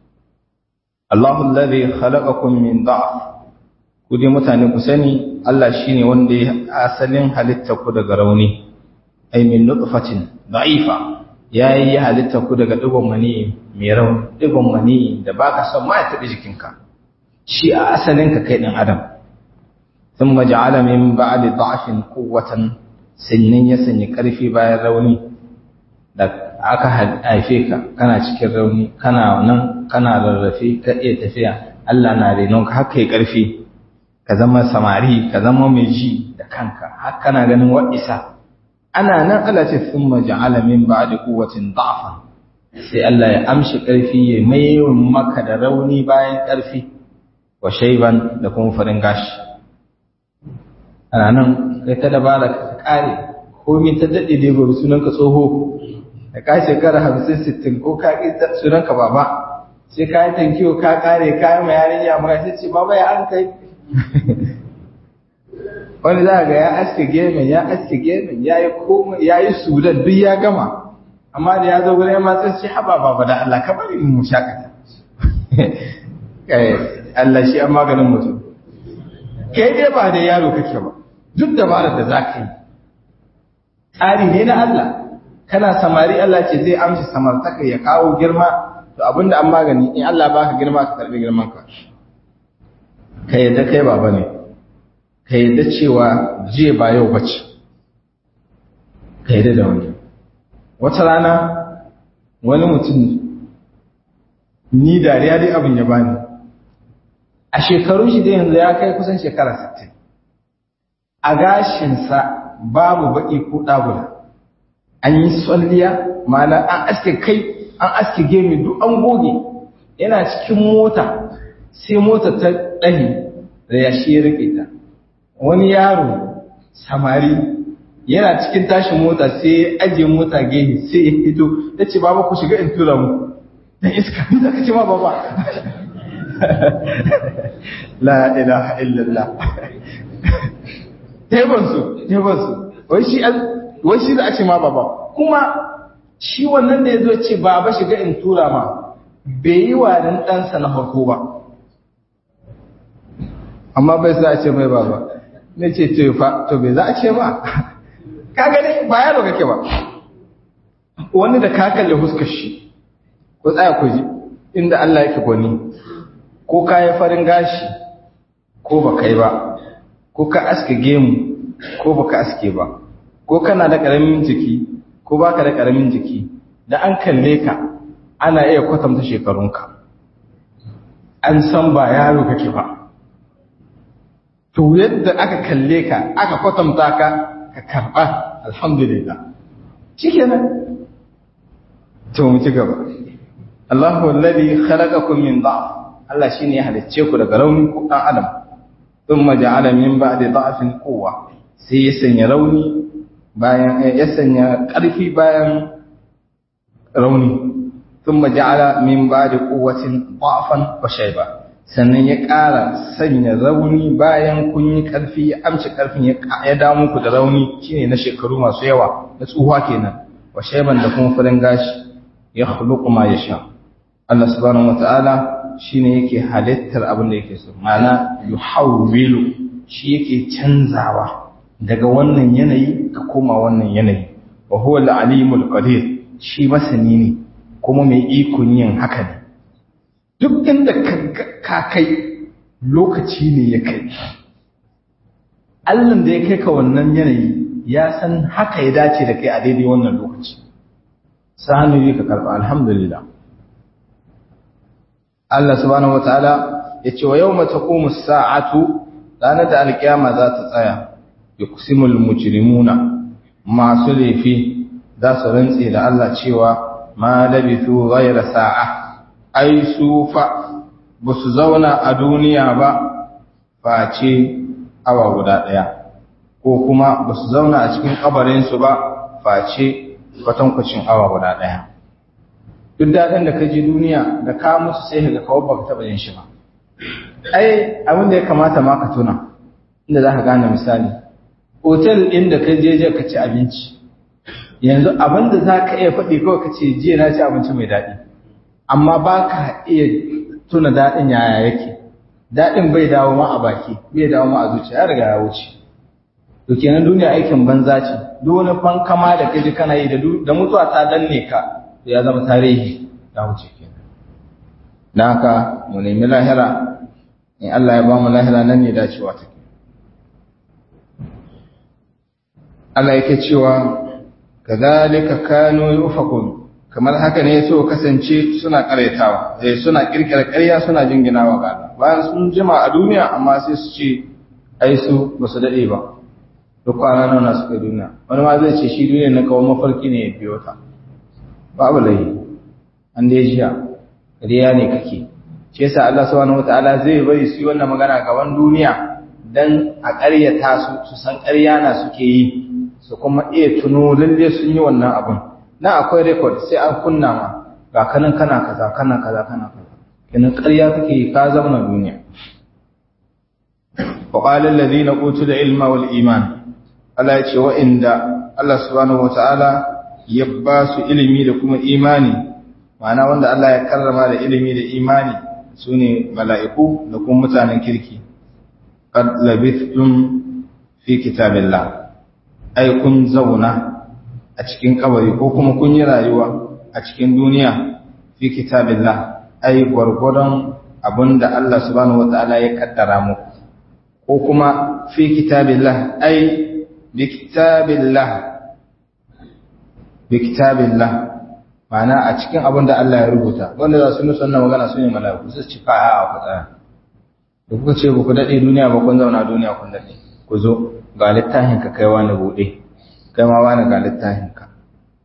Allahu alladhi khalaqakum min da'f ku dai mutane ku sani Allah shine wanda ya asalin halitta ku daga rauni ay min nutfatin da'ifa yayi halitta ku daga digon mani mai rauni digon mani da baka son ma ya tabi jikinka shi a asalin ka kai dan adam thumma ja'ala min ba'di da'fin quwwatan sannan ya sanya karfi bayan rauni da aka haife ka kana cikin rauni kana nan kana rarrafe ka iya tafiya Allah na renon ka haka yi ƙarfi ka zama samari ka zama mai ji da kanka har kana ganin wa'isa ana nan Allah ce sun maja'ala min ba'di quwwatin da'fan sai Allah ya amshi ƙarfi ya mai maka da rauni bayan ƙarfi wa shayban da kuma farin gashi ana nan kai ta dabara ka kare komai ta dade dai gobe sunan ka tsoho da ka shekara hamsin sittin ko ka ƙi sunanka baba sai ka yi tankiyo ka ƙare ka yi ma yarinya maka sai ce baba ya an kai wani za ga ya aske gemin ya aske gemin ya yi komai ya yi sudan duk ya gama amma da ya zo gurin matsa ce haba baba da Allah ka bari mu shakata Allah shi an maganin mutum kai dai ba da yaro kake ba duk dabarar da za ka yi tsari ne na Allah kana samari Allah ce zai amshi samartaka ya kawo girma to abinda an magani in Allah baka girma ka karbi girman ka ka yadda kai baba ne ka yadda cewa je ba yau bace ka yadda da wani wata rana wani mutum ni dariya dai abin ya bani a shekaru shi dai yanzu ya kai kusan shekara 60 a gashinsa babu baki ko ɗagula an yi tsalliya ma'ana an aske kai an aske gemi duk an goge yana cikin mota sai mota ta ɗani da ya shi rike ta wani yaro samari yana cikin tashin mota sai ya ajiye mota gehe sai ya fito ya ce baba ku shiga in tura mu dan iska ni zaka ce ma baba la ilaha illallah tebansu tebansu wai shi wai shi za a ce ma baba kuma shi wannan da ya zo ce baba shiga in tura ma bai yi wa dan ɗansa na farko ba amma bai za a ce mai baba ne ce to fa to bai za a ce ba ka gani ba yaro kake ba wani da ka kalle huskar shi ko tsaya ku ji inda Allah yake gwani ko ka yi farin gashi ko ba kai ba ko ka aske gemu ko ba ka aske ba ko kana da ƙaramin jiki ko ba ka da ƙaramin jiki da an kalle ka ana iya kwatanta shekarunka an san ba yaro kake ba to yadda aka kalle ka aka kwatanta ka ka karɓa alhamdulillah shikenan to mu ci gaba Allahu alladhi khalaqakum min dha'f Allah shine ya halicce ku daga rauni ku dan adam thumma ja'ala min ba'di dha'fin quwwa sai ya sanya rauni bayan ya sanya ƙarfi bayan rauni thumma ja'ala min ba'di quwwatin dha'fan wa shayba sannan ya ƙara sanya rauni bayan kun yi ƙarfi ya amshi ƙarfin ya damu ku da rauni shine na shekaru masu yawa na tsuhuwa kenan wa shayban da kuma farin gashi ya khluqu ma yasha Allah subhanahu wata'ala shine yake halittar abin da yake so ma'ana yuhawwilu shi yake canzawa daga wannan yanayi ka koma wannan yanayi wa huwa al-alimul qadir shi masani ne kuma mai ikon yin haka ne duk inda ka kai lokaci ne ya kai Allah da ya kai ka wannan yanayi ya san haka ya dace da kai a daidai wannan lokaci sanu ka karba alhamdulillah Allah subhanahu wataala yace wa yawma taqumu as-sa'atu ranar da alkiyama za ta tsaya yuqsimul mujrimuna masu laifi za su rantse da Allah cewa ma labithu ghayra sa'a ai su fa basu zauna a duniya ba face awa guda daya ko kuma basu zauna a cikin kabarin su ba face kwatankwacin awa guda daya duk daɗin da ka ji duniya da ka musu sai ka kawo baka taɓa yin shi ba ai abin da ya kamata ma ka tuna inda za ka gane misali otel ɗin da ka je je ka ci abinci yanzu abin da za ka iya faɗi kawai ka ce jiya na ci abinci mai daɗi amma ba ka iya tuna daɗin yaya yake daɗin bai dawo ma a baki bai dawo ma a zuciya ya riga ya wuce to kenan duniya aikin banza ce duk wani fankama da kaji kana yi da mutuwa ta danne ka ya zama tarihi ya wuce kenan dan haka mu nemi lahira in Allah ya ba mu lahira nan ne dacewa take Allah yake cewa kadhalika kanu yufakun kamar haka ne so kasance suna karaitawa eh suna kirkira ƙarya suna jinginawa ga Allah bayan sun jima a duniya amma sai su ce ai su ba su dade ba duk kwana nawa suka duniya wani ma zai ce shi duniya na kawo mafarki ne ya biyo ta babu layi an dai jiya riya ne kake shi yasa Allah subhanahu wataala zai bari su yi wannan magana gaban duniya dan a ƙaryata su su san ƙarya na suke yi su kuma iya tuno lalle sun yi wannan abun na akwai record sai an kunna ma ga kanan kana kaza kana kaza kana kaza kenan ƙarya kake yi ka zama duniya wa qala alladhina utul ilma wal iman Allah ya ce wa inda Allah subhanahu wataala ya ba su ilimi da kuma imani ma'ana wanda Allah ya karrama da ilimi da imani su ne mala'iku da kuma mutanen kirki qad labithtum fi kitabillah ai kun zauna a cikin kabari ko kuma kun yi rayuwa a cikin duniya fi kitabillah ai gwargwadon abinda Allah subhanahu wata'ala ya kaddara muku ko kuma fi kitabillah ai bi kitabillah bi kitabillah ma'ana a cikin abin da Allah ya rubuta wanda za su nusa wannan magana su ne mala'iku su ci fa a ku tsaya da kuka ce ku dade duniya ba kun zauna duniya kun dade ku zo ga littafin ka kai wani bude kai ma wani ga littafin ka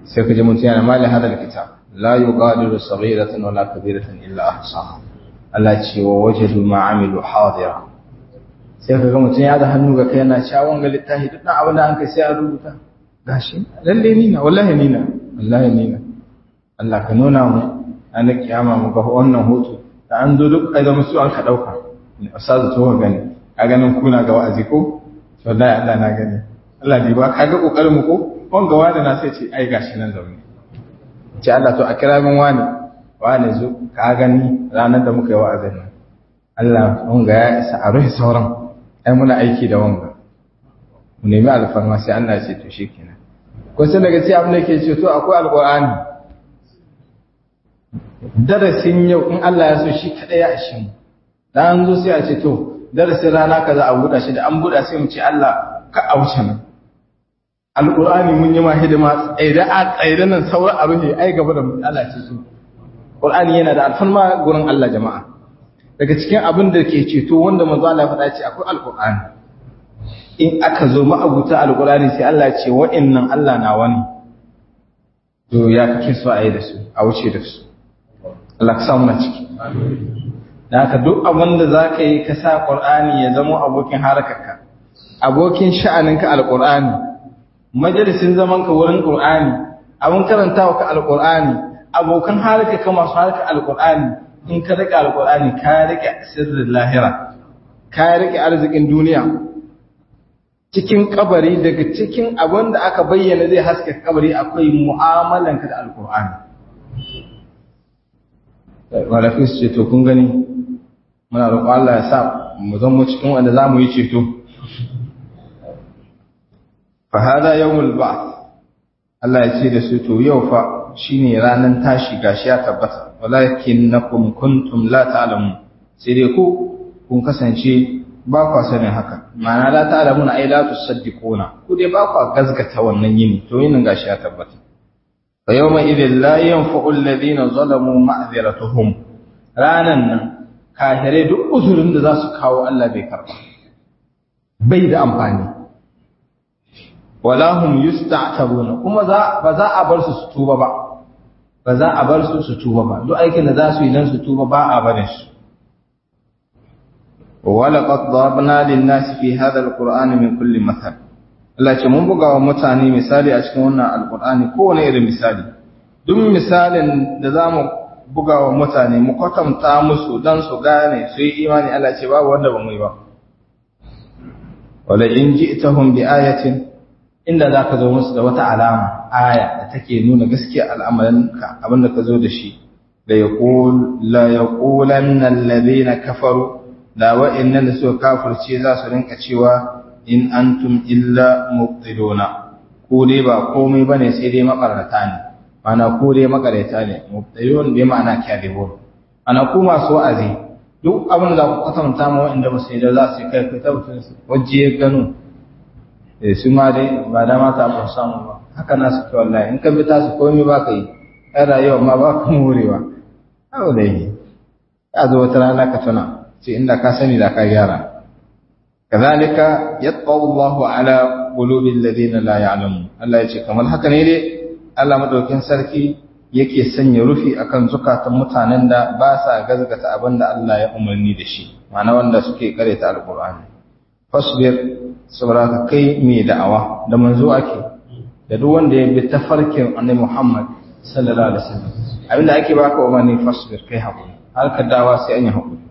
sai ka ji mutum yana mali hadal kitab la yughadiru saghiratan wala kabiratan illa ahsaha Allah ce wa wajadu ma amilu hadira sai ka ga mutum ya da hannu ga kai yana cewa wanga littafi duk dan abin da an kai sai a rubuta gashi lalle ni na wallahi ni na wallahi ni na Allah ka nuna mu an kiyama mu ga wannan hoto da an zo duk ai da musu an ka dauka ustazu to gani a ganin kuna ga wa'azi ko wallahi Allah na gani Allah ne ba ka ga kokarin mu ko wanga wani na sai ce ai gashi nan zaune ce Allah to a kira min wani wani zo ka gani ranar da muka yi wa'azin nan Allah wanga ya isa a rufe sauran ai muna aiki da wanga mu nemi alfarma sai Allah ya ce to shikenan ko sai daga sai abin da yake ce to akwai alqur'ani darasin yau in Allah ya so shi kada ya ishi mu dan an zo sai a ce to darasin rana kaza a buɗa shi da an buɗa sai mu ce Allah ka a wuce nan alƙur'ani mun yi ma hidima tsaida a tsaida nan sauran a rufe ai gaba da Allah ce su ƙur'ani yana da alfarma gurin Allah jama'a daga cikin abin da ke ceto wanda manzo Allah ya faɗa ce akwai alƙur'ani in aka zo ma'abuta alƙur'ani sai Allah ya ce wa'annan Allah na wani to ya kake so a yi da su a wuce da su Allah ka samu na ciki da haka duk abin da za ka yi ka sa ƙur'ani ya zama abokin harakarka abokin sha'aninka alƙur'ani majalisin zaman ka wurin Qur'ani abun karantawa ka alqur'ani abokan harka ka masu harka alqur'ani in ka rike alqur'ani ka rike sirrin lahira ka rike arzikin duniya cikin kabari daga cikin abin da aka bayyana zai haska kabari akwai mu'amalan ka da alqur'ani walafi su ce to kun gani muna roƙon Allah ya sa mu zama cikin wanda za mu yi ceto fahada yawmul ba'th Allah ya ce da su to yau fa shine ranan tashi gashi ya tabbata walakinnakum kuntum la ta'lamun sai dai ku kun kasance ba ku sanin haka ma'ana la ta'lamun ai la tusaddiquna ku dai ba ku gazgata wannan yini to yinin gashi ya tabbata fa yawma idhil la yanfa'u alladhina zalamu ma'dhiratuhum ranan nan kahirai duk uzurin da za su kawo Allah bai karba bai da amfani wala hum yusta'tabuna kuma za ba za a bar su su tuba ba ba za a bar su su tuba ba duk aikin da za su yi dan su tuba ba a barin su wala qad darabna lin nas fi hadha alqur'ani min kulli mathal Allah ce mun buga wa mutane misali a cikin wannan alqur'ani kowane irin misali duk misalin da zamu buga wa mutane mu kwatanta musu dan su gane su yi imani Allah ce babu wanda ba mu yi ba wala in ji'tahum bi ayatin inda za ka zo musu da wata alama aya da take nuna gaskiya al'amarinka abinda ka zo da shi la yaqulanna alladhina kafaru da wa'annan da suka kafirce za su rinka cewa in antum illa mubtiluna ko dai ba komai bane sai dai makarata ne mana ko dai makarata ne mubtilun bai ma'ana kadibun ana ku masu wa'azi duk abin da ku kwatanta ma wa'anda ba su yi da za su kai kai tabbatin waje gano su ma dai ba da mata ba samu ba haka na su wallahi in ka bi ta su komai ba ka yi ɗan rayuwa ma ba ka morewa abu da yi ya zo wata rana ka tuna ce inda ka sani da ka gyara kazalika yatqaw Allahu ala qulubil ladina la ya'lamun Allah ya ce kamar haka ne dai Allah madaukin sarki yake sanya rufi akan zukatan mutanen da ba sa gazgata abin da Allah ya umarni da shi ma'ana wanda suke karanta alqur'ani fasbir saboda ka kai mai da'awa da manzo ake da duk wanda ya bi tafarkin annabi Muhammad sallallahu alaihi wasallam abinda ake baka umarni fasbir kai hakuri har ka dawa sai an yi hakuri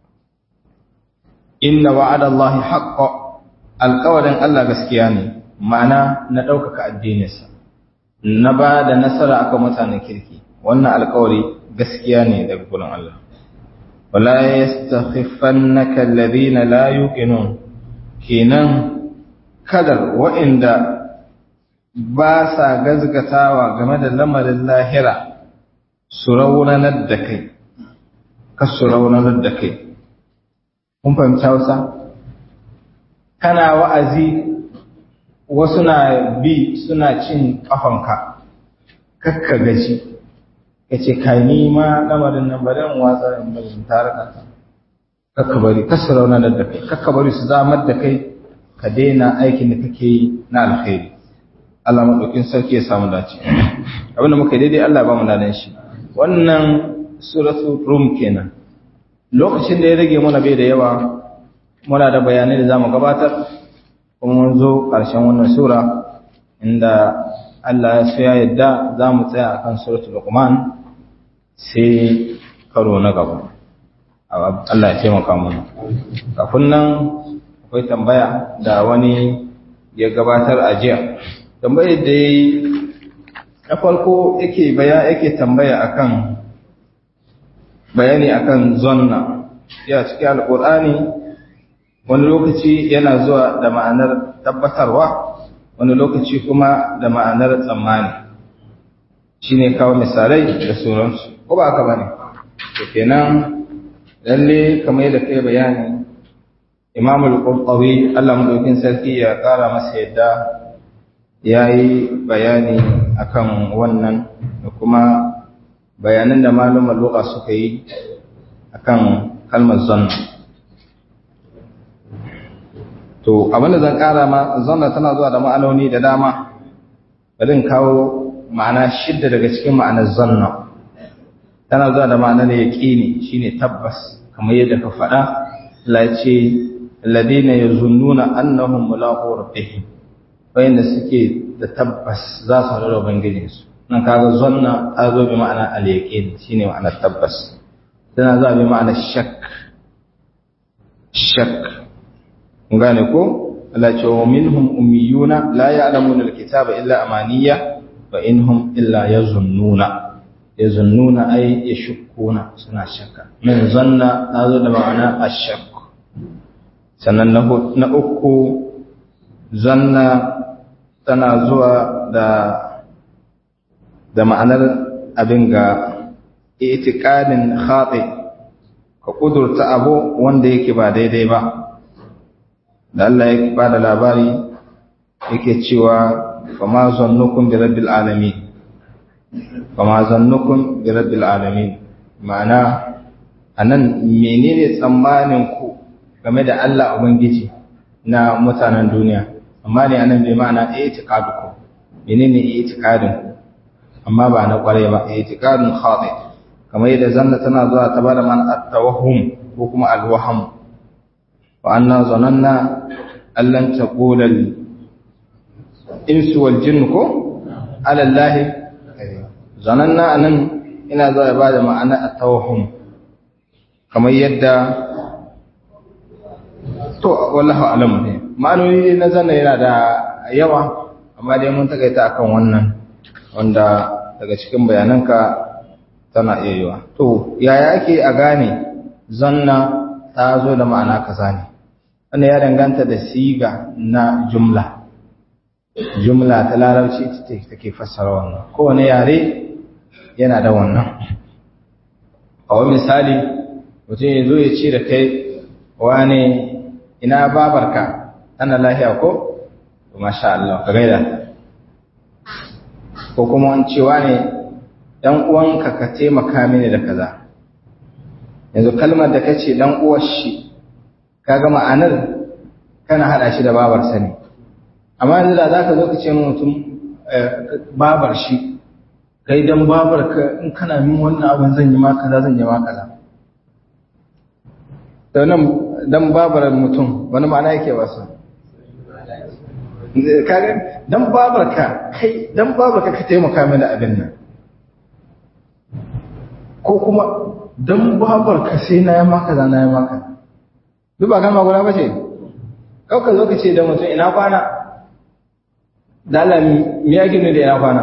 inna wa'ada Allah haqqo alqawlan Allah gaskiya ne ma'ana na daukaka addininsa na ba da nasara akan mutanen kirki wannan alƙawari gaskiya ne daga gurin Allah wala yastakhifannaka alladhina la yuqinun kenan kadar wa'inda ba sa gazgatawa game da lamarin lahira su raunanar da kai ka su raunanar da kai kun fahimci hausa kana wa'azi wasu na bi suna cin ƙafanka kakka gaji ka ce ka nima lamarin nan bari in watsa in bari in tare da kakka bari kasu raunanar da kai kakka bari su zamar da kai ka daina aikin da kake yi na alkhairi Allah madaukin sarki ya samu dace abinda muka daidai Allah ba mu dadan shi wannan suratul rum kenan lokacin da ya rage mana bai da yawa muna da bayanai da zamu gabatar kuma mun zo ƙarshen wannan sura inda Allah ya so ya yadda zamu tsaya akan suratul luqman sai karo na gaba Allah ya taimaka mana kafin nan akwai tambaya da wani ya gabatar a jiya tambayar da ya yi na farko yake baya yake tambaya akan bayani akan zonna ya cikin alkur'ani wani lokaci yana zuwa da ma'anar tabbatarwa wani lokaci kuma da ma'anar tsammani shine kawo misalai da sauransu ko ba haka bane to kenan lalle kamar yadda kai bayani Imam al-Qurtubi Allah madaukin sarki ya kara masa yadda yayi bayani akan wannan da kuma bayanan da malumar lugha suka yi akan kalmar zanna to abinda zan kara ma zanna tana zuwa da ma'anoni da dama bari in kawo ma'ana shidda daga cikin ma'anar zanna tana zuwa da ma'anar yaqini shine tabbas kamar yadda ka faɗa la ce alladina yazunnuna annahum mulaqu rabbihim wayanda suke da tabbas za su haɗu da ubangijinsu nan kaga zanna ta zo bi ma'ana al-yaqin shine ma'anar tabbas tana zuwa bi ma'anar shak shak kun gane ko Allah ce wa minhum ummiyuna la ya'lamuna al-kitaba illa amaniya wa inhum illa yazunnuna yazunnuna ay yashukkuna suna shakka min zanna ta zo da ma'ana ash-shak sannan na uku zanna tana zuwa da da ma'anar abin ga itikadin khati ka kudurta abu wanda yake ba daidai ba da Allah yake ba da labari yake cewa fama zannukum bi rabbil alamin fama zannukum bi rabbil alamin ma'ana anan menene tsammanin ku game da Allah ubangiji na mutanen duniya amma ne anan bai ma'ana i'tiqadukum menene i'tiqadin ku amma ba na kware ba i'tiqadun khati kamar yadda zanna tana zuwa ta bada man at-tawahhum ko kuma al-waham wa anna zananna allan taqula al-insu wal jinn ko ala allahi zananna anan ina zuwa ya bada ma'ana at-tawahhum kamar yadda to wallahu alamu ne ma'anoni na zanna yana da yawa amma dai mun takaita akan wannan wanda daga cikin bayananka tana iya yiwa to yaya ake a gane zanna ta zo da ma'ana kaza ne wannan ya danganta da siga na jumla jumla ta larabci ita take fassara wannan kowane yare yana da wannan a wani misali mutum ya zo ya ce da kai wane ina babarka ana lahiya ko masha Allah ka gaida ko kuma an cewa ne dan uwanka ka taimaka mini da kaza yanzu kalmar da kace dan uwar shi kaga ma'anar kana hada shi da babar sa ne amma yanzu da zaka zo ka ce mutum babar shi kai dan babar ka in kana min wannan abin zan yi ma kaza zan yi ma kaza to nan dan babar mutum wani ma'ana yake wasa kaga dan babarka kai dan babarka ka taimaka mini abin nan ko kuma dan babarka sai na yi maka za na yi maka duk ba kalma guda ba ce kauka zo ka ce da mutum ina kwana dalami me yake ne da ina kwana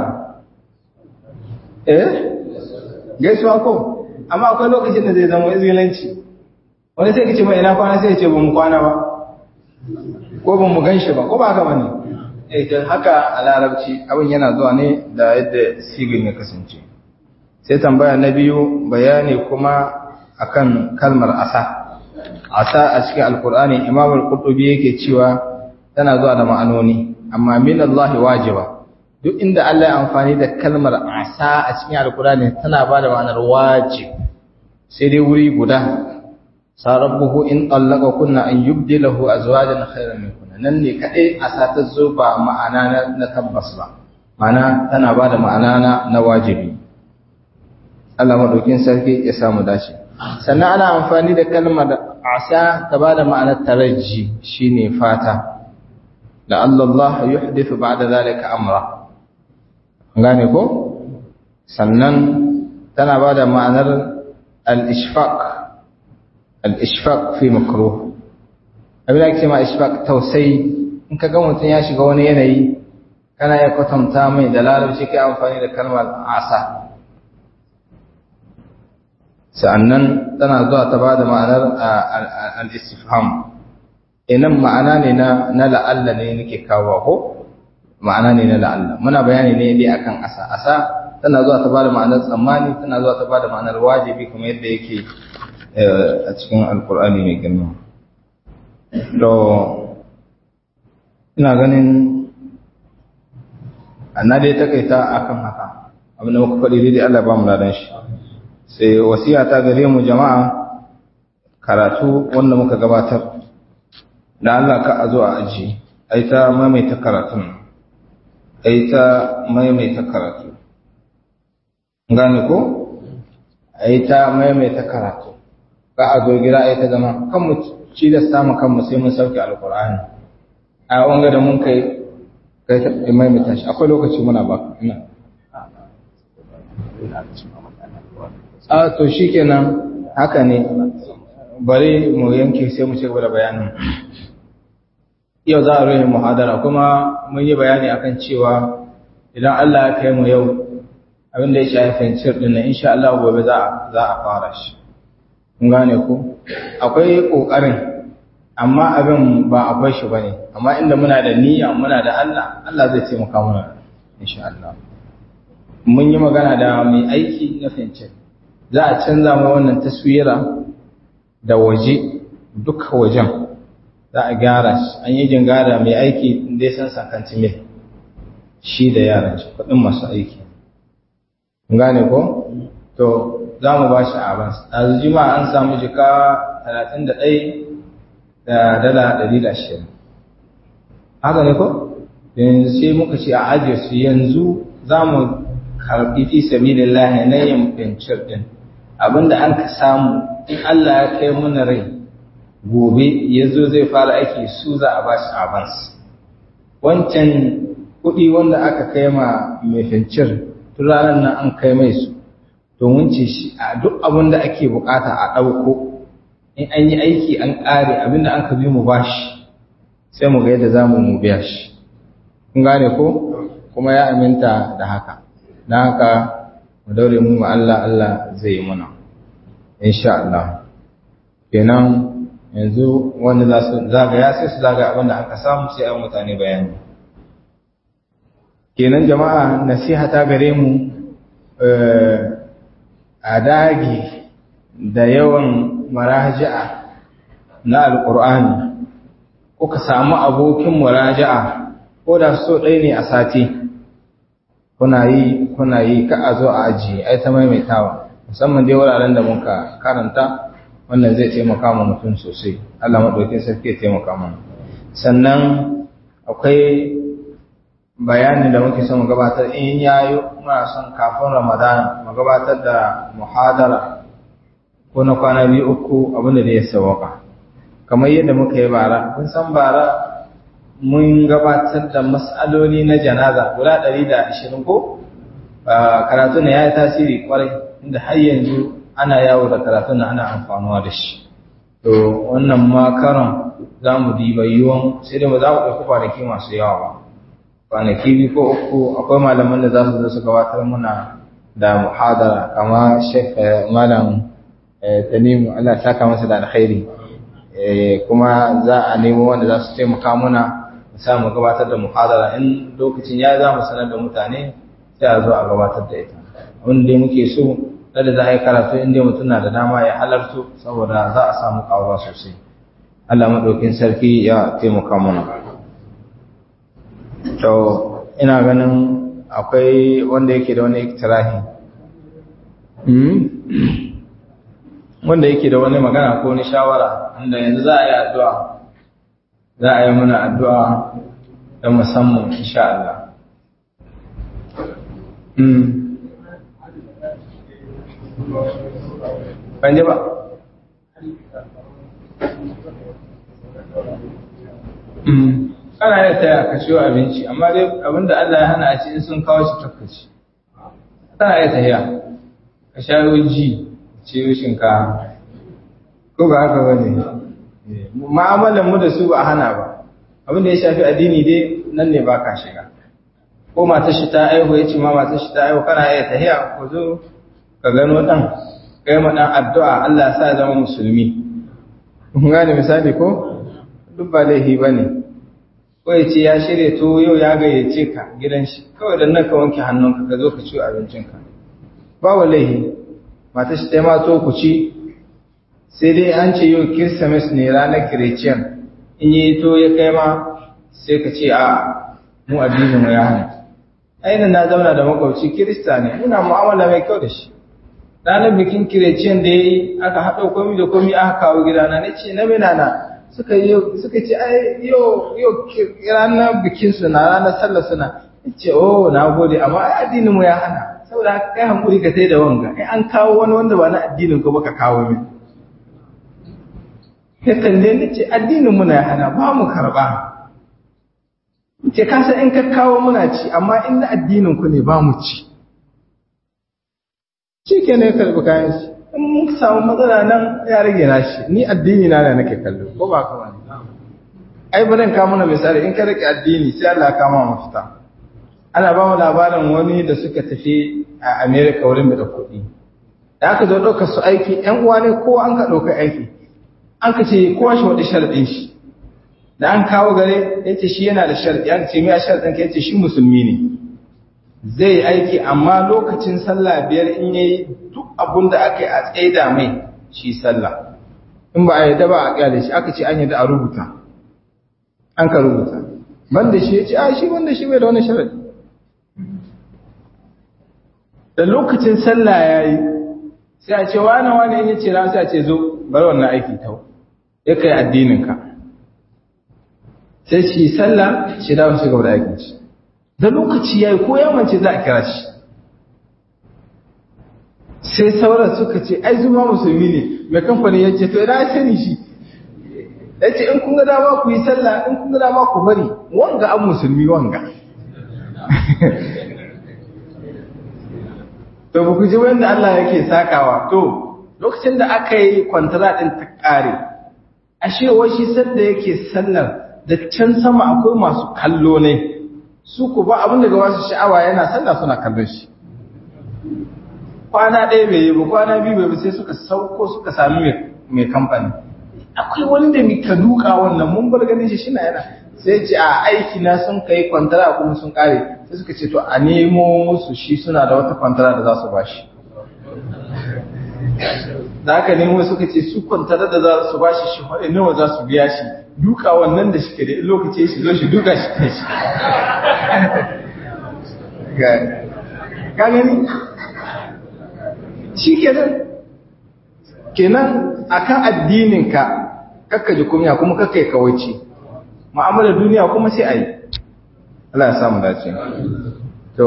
eh gaisuwa ko amma akwai lokacin da zai zama izgilanci wani sai ka ce mai ina kwana sai ya ce ba mu kwana ba ko ba mu gan shi ba ko ba haka ba ne ita haka a larabci abin yana zuwa ne da yadda sigin ya kasance sai tambaya na biyu bayani kuma akan kalmar asa asa a cikin alkur'ani imam al-qurtubi yake cewa tana zuwa da ma'anoni amma min Allah wajiba duk inda Allah ya amfani da kalmar asa a cikin alkur'ani tana ba da ma'anar wajib sai dai wuri guda sarabbuhu in tallaka kunna an yubdilahu azwajan khayran minkunna nan ne kadai a satar zo ba ma'ana na tabbas ba ma'ana tana ba da ma'ana na wajibi Allah madaukin sarki ya samu dace sannan ana amfani da kalmar asa ta ba da ma'anar taraji shine fata la Allah yuhdithu ba'da zalika amra gane ko sannan tana ba da ma'anar al-ishfaq al-ishfaq fi makruh abin da ake ma ishfaq tausayi in ka ga mutum ya shiga wani yanayi kana ya kwatanta mai da larabci kai amfani da kalmar asa sa'annan tana zuwa ta ba da ma'anar al-istifham inan ma'ana ne na la'alla ne nake kawo ko ma'ana ne na la'alla muna bayani ne dai akan asa asa tana zuwa ta ba da ma'anar tsammani tana zuwa ta ba da ma'anar wajibi kuma yadda yake a cikin alkur'ani mai girma to ina ganin na dai takaita akan haka abin da muka faɗi daidai Allah ba mu ladan shi sai wasiya ta gare mu jama'a karatu wanda muka gabatar da Allah ka a zo a aji ai ta maimaita karatun ai ta maimaita karatu gane ko ai ta maimaita karatu ka a zo gida ai ta zama kan mu ci da samu kanmu sai mun sauke alqur'ani a wanga da mun kai kai ta maimaita shi akwai lokaci muna ba ina a to shikenan haka ne bari mu yanke sai mu ci gaba da bayanin yau za a rufe muhadara kuma mun yi bayani akan cewa idan Allah ya kai mu yau abin da ya shafi fencir din nan insha Allah gobe za za a fara shi kun gane ku akwai kokarin amma abin ba akwai shi bane amma inda muna da niyya muna da Allah Allah zai taimaka mana insha Allah mun yi magana da mai aiki na fencir za a canza mu wannan taswira da waje duka wajen za a gyara shi an yi jingada mai aiki da ya san sakanci mil shi da yaran shi kudin masu aiki gane ko to za mu ba shi avans a jima an samu jika 31 da dala 120 haka ne ko yanzu sai muka ce a ajiye su yanzu za mu karɓi fi sabilillahi na yin fincir din abinda an ka samu in Allah ya kai mana rai gobe ya zo zai fara aiki su za a ba shi avans wancan kuɗi wanda aka kai ma mai fincir tun ranar nan an kai mai su domin ce shi a duk abin da ake bukata a ɗauko in an yi aiki an ƙare abinda an ka bi mu ba shi sai mu ga yadda za mu mu biya shi kun gane ko kuma ya aminta da haka na haka mu daure mu ma Allah Allah zai yi muna insha Allah kenan yanzu wanda za su zagaya sai su zagaya abinda aka samu sai an mutane bayani kenan jama'a nasiha ta gare mu a dage da yawan maraja'a na alƙur'ani ko ka samu abokin muraja'a ko da so ɗaya ne a sati kuna yi kuna yi ka a zo a ajiye ai ta maimaitawa musamman dai wuraren da muka karanta wannan zai taimaka ma mutum sosai Allah maɗaukin sarki ya taimaka mana sannan akwai bayani da muke son gabatar in yayi muna son kafin Ramadan mu gabatar da muhadara ko na kwana biyu uku abinda da ya sawaka kamar yadda muka yi bara kun san bara mun gabatar da mas'aloli na janaza guda 120 ko karatu ne ya yi tasiri kwarai inda har yanzu ana yawo da karatun na ana amfanuwa da shi to wannan ma karon za mu diba yiwuwan sai da ba za mu ɗauki kwanaki masu yawa ba kwanaki biyu ko uku akwai malaman da za su zo su gabatar muna da muhadara kama shek malam tanimu Allah saka masa da alkhairi kuma za a nemo wanda za su taimaka muna mu samu gabatar da muhadara in lokacin ya za mu sanar da mutane sai a zo a gabatar da ita abin da muke so da za a yi karatu in dai mutum na da dama ya halartu saboda za a samu kawo sosai Allah maɗaukin sarki ya taimaka mana to ina ganin akwai wanda yake da wani iktirahi wanda yake da wani magana ko wani shawara inda yanzu za a yi addu'a za a yi muna addu'a da musamman insha Allah ban ji ba kana iya taya ka ciwo abinci amma dai abinda Allah ya hana a ci in sun kawo shi takkaci kana iya taya ka sha ji ciwo shinkafa ko ba haka ba ne ma'amalan mu da su ba a hana ba abinda ya shafi addini dai nan ne ba ka shiga ko matar shi ta aihu ya ce ma matar shi ta aihu kana iya tahiya ko zo ka gano dan kai ma dan addu'a Allah ya sa ya zama musulmi kun gane misali ko duk ba laifi bane ko ya ce ya shirya to yau ya gayyace ka gidan shi kawai dan nan ka wanke hannunka ka zo ka ci abincinka ba wa laifi matar shi ta ma to ku ci sai dai an ce yau kirsimes ne ranar kireciyan in yi to ya kai ma sai ka ce a mu addinin mu ya hana ainihin na zauna da makwabci kirista ne muna mu'amala mai kyau da shi ranar bikin kireciyan da ya yi aka haɗa komi da komi aka kawo gidana na ce na mina na suka suka ce ai yau yau ranar bikin su na ranar sallar suna ce oh na gode amma ai addinin mu ya hana saboda haka kai hankuri ka sai da wanga ai an kawo wani wanda ba na addinin ko baka kawo min ya kalle ni ce addinin mu na ya hana ba mu karba ce kasa in ka kawo muna ci amma in na addinin ku ne ba mu ci shi ke ne karɓi kayan shi in mun samu matsala nan ya rage na shi ni addini na da nake kallo ko ba ka wani ai bari ka mana misali in ka rike addini sai Allah ya kama mafita ana ba mu labarin wani da suka tafi a America wurin da kuɗi da aka zo ɗaukar su aiki ƴan uwa ne ko an ka ɗauka aiki an ka ce kowa shi waɗi sharaɗin shi da an kawo gare ya ce shi yana da sharaɗi aka ce mai sharaɗin ka ya ce shi musulmi ne zai aiki amma lokacin sallah biyar in yayi duk abun da aka yi a tsaida mai shi sallah in ba a yadda ba a kyale shi aka ce an yadda a rubuta an ka rubuta banda shi ya ce a shi banda shi bai da wani sharadi da lokacin sallah ya yi sai a ce wani wani in ya ce ran sai a ce zo bari wannan aiki tau ya kai addininka sai shi sallah shi dawo shi gaba da aikin shi da lokaci ya yi ko yamance za a kira shi sai sauran suka ce ai zuma musulmi ne mai kamfani ya ce to ina ya sani shi ya ce in kun ga dama ku yi sallah in kun ga dama ku bari wanga an musulmi wanga to ba ku ji wanda Allah yake sakawa to lokacin da aka yi kwantara din ta kare ashe wai shi sanda yake sallar da can sama akwai masu kallo ne su ku ba abin daga wasu sha'awa yana sallah suna kallon shi kwana ɗaya bai yi ba kwana biyu bai ba sai suka sauko suka sami mai kamfani akwai wani da muka duka wannan mun bar ganin shi shina yana sai ce a aiki na sun kai kwantara kuma sun kare sai suka ce to a nemo musu shi suna da wata kwantara da za su bashi da aka nemo suka ce su kwantara da za su bashi shi faɗi nawa za su biya shi duka wannan da shi ke da lokaci shi zo shi duka shi ta shi ka gani shi kenan kenan akan addininka kakka ji kunya kuma kakka yi kawaici ma'amalar duniya kuma sai a yi Allah ya samu dace to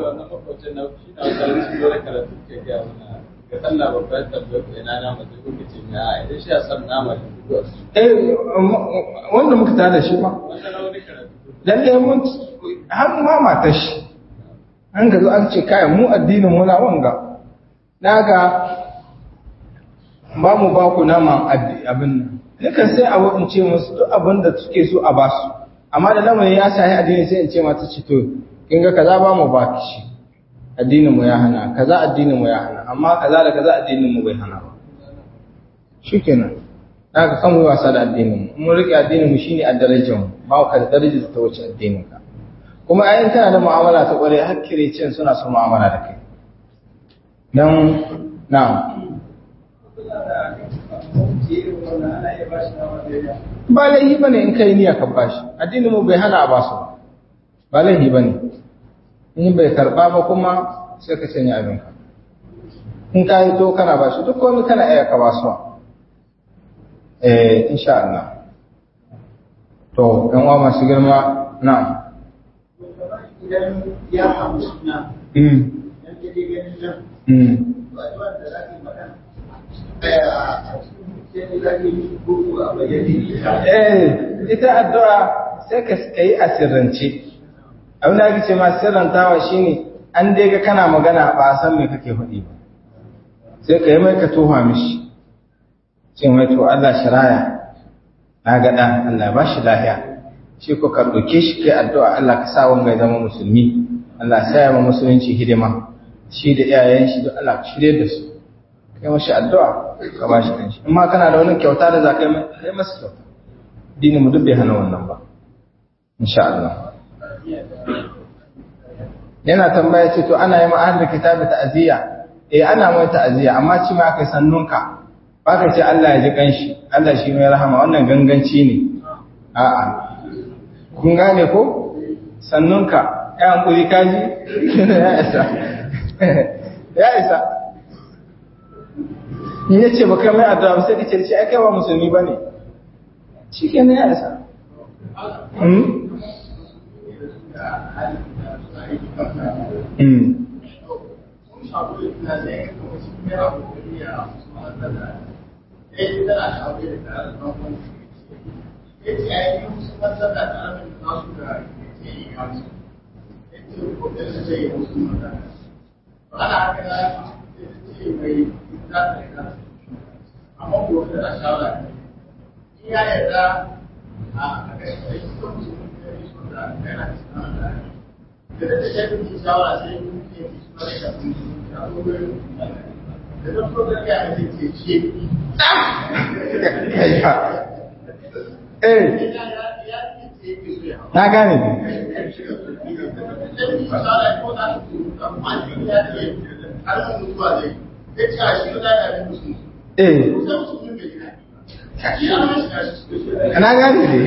wanda muka tada shi ba lalle mun har ma matar shi an ga zo an ce kayan mu addinin muna wanga daga ba mu ba ku naman abin nan yakan sai a in ce musu duk abin da suke so a ba su amma da lamarin ya sahi addini sai in ce mata ci to kin ga kaza ba mu ba ki shi addinin mu ya hana kaza addinin mu ya hana amma kaza da kaza addinin mu bai hana ba shikenan daga kan mu wasa da addinin mu mun rike addinin mu shine a darajar mu ba ka da darajar ta wuce addinin ka kuma ayin kana da mu'amala ta kware har cin suna son mu'amala da kai dan na'am ba laihi bane in kai niyya ka bashi addinin mu bai hana a basu ba ba laihi bane in bai karba ba kuma sai ka sanya abin ka in ka yi to kana ba shi duk wani kana iya ka ba su eh insha Allah to ɗan uwa masu girma na idan ya samu suna mm yan je ganin nan mm to addu'a da za ki faɗa a cikin sai za ki yi ko a bayyane eh ita addu'a sai ka yi a sirrance abin da ake ce ma sirrantawa shine an dai ga kana magana ba a san me kake faɗi ba sai ka yi mai ka toha mishi ce mai to Allah shiraya na ga ɗan Allah ba shi lahiya shi ko ka ɗauke shi kai addu'a Allah ka sa wanga ya zama musulmi Allah sa ya ma musulunci hidima shi da iyayen shi duk Allah ka shirye da su kai mashi addu'a ka ba shi kanshi in ma kana da wani kyauta da za ka yi mai kai masa kyauta dini mu duk bai hana wannan ba insha Allah yana tambaya ce to ana yi ma'ahar da kitabi ta'aziyya eh ana mai ta'aziyya amma ci ma kai sannunka ba ka ce Allah ya ji kanshi Allah shi mai rahama wannan ganganci ne a'a kun gane ko sannunka ya hankuri kaji ya isa ya isa in ya ce ba kai mai addu'a ba sai ka ce shi ai kai ba musulmi ba ne shi ke ya isa ana haka na ce mai za ta yi amma ko da shawara in ya yarda a kashe aiki ko musulmi da ya so da yana cikin da da da shafi ki shawara sai kun ke ki suna da kafin ya zo gurin da da so da ya ne ke ce eh na gane ne eh na gane ne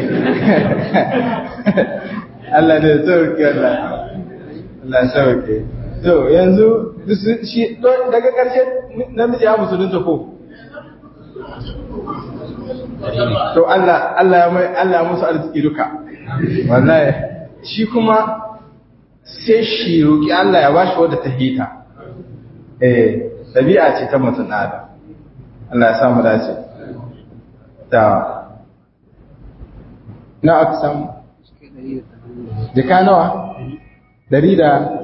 Allah da sauke Allah Allah sauke to yanzu shi daga ƙarshe namiji ya musulunta ko to Allah Allah ya mai Allah musu arziki duka wallahi shi kuma sai shi roki Allah ya bashi wadda ta hita eh tabi'a ce ta mutum da Allah ya sa mu dace da na aka samu jika nawa dari da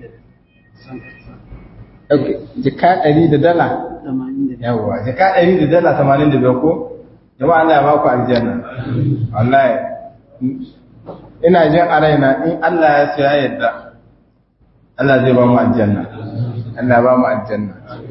jika dari da dala yawwa jika dari da dala tamanin da biyar ko jama'a Allah ya ba ku aljanna wallahi ina jin a raina in Allah ya so ya yadda Allah zai ba mu aljanna Allah ba mu aljanna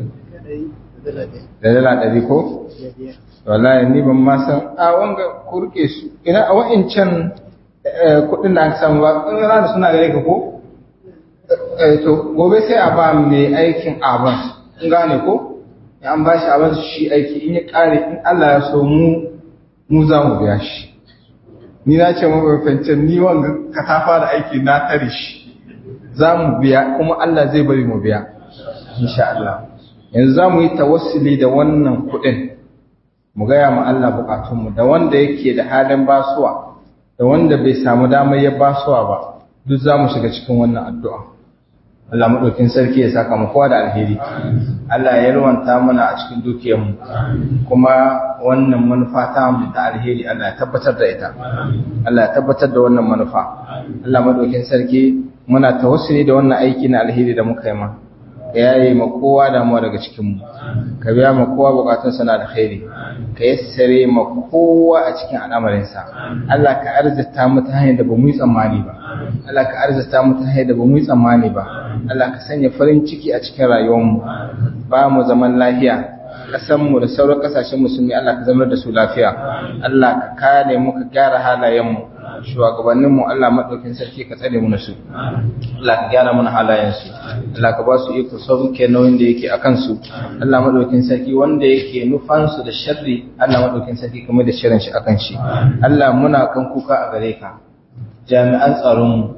da dala ɗari ko wallahi ni ban ma san a wanga ku rike su ina a wa'incan kuɗin da aka samu ba in rana suna gare ka ko to gobe sai a ba mai aikin abans in gane ko ya an ba shi abans shi aiki in ya ƙare in Allah ya so mu mu za mu biya shi ni na ce mafafancin ni wanga ka ta fara aiki na tare shi za mu biya kuma Allah zai bari mu biya insha Allah yanzu za mu yi tawassuli da wannan kuɗin mu gaya ma Allah bukatunmu da wanda yake da halin basuwa da wanda bai samu damar ya basuwa ba duk za mu shiga cikin wannan addu'a Allah maɗaukin sarki ya saka mu kowa da alheri Allah ya yarwanta mana a cikin dukiyarmu kuma wannan manufa ta mu da alheri Allah ya tabbatar da ita Allah ya tabbatar da wannan manufa Allah maɗaukin sarki muna tawassuli da wannan aiki na alheri da muka yi ma ka yaye ma kowa damuwa daga cikinmu ka biya ma kowa bukatunsa na da khairi ka yassare ma kowa a cikin al'amarinsa Allah ka arzita mu ta hanyar da ba mu yi tsammani ba Allah ka arzita mu ta hanyar da ba mu yi tsammani ba Allah ka sanya farin ciki a cikin rayuwarmu ba mu zaman lafiya ƙasanmu da sauran ƙasashen musulmi Allah ka zama da su lafiya Allah ka kare mu ka gyara halayenmu shugabanninmu Allah maɗaukin sarki ka tsare mu su Allah ka gyara mana halayensu Allah ka ba su iko sauke nauyin da yake a kansu Allah maɗaukin sarki wanda yake nufansu da sharri Allah maɗaukin sarki kamar da shirin shi akan shi Allah muna kan kuka a gare ka jami'an tsaronmu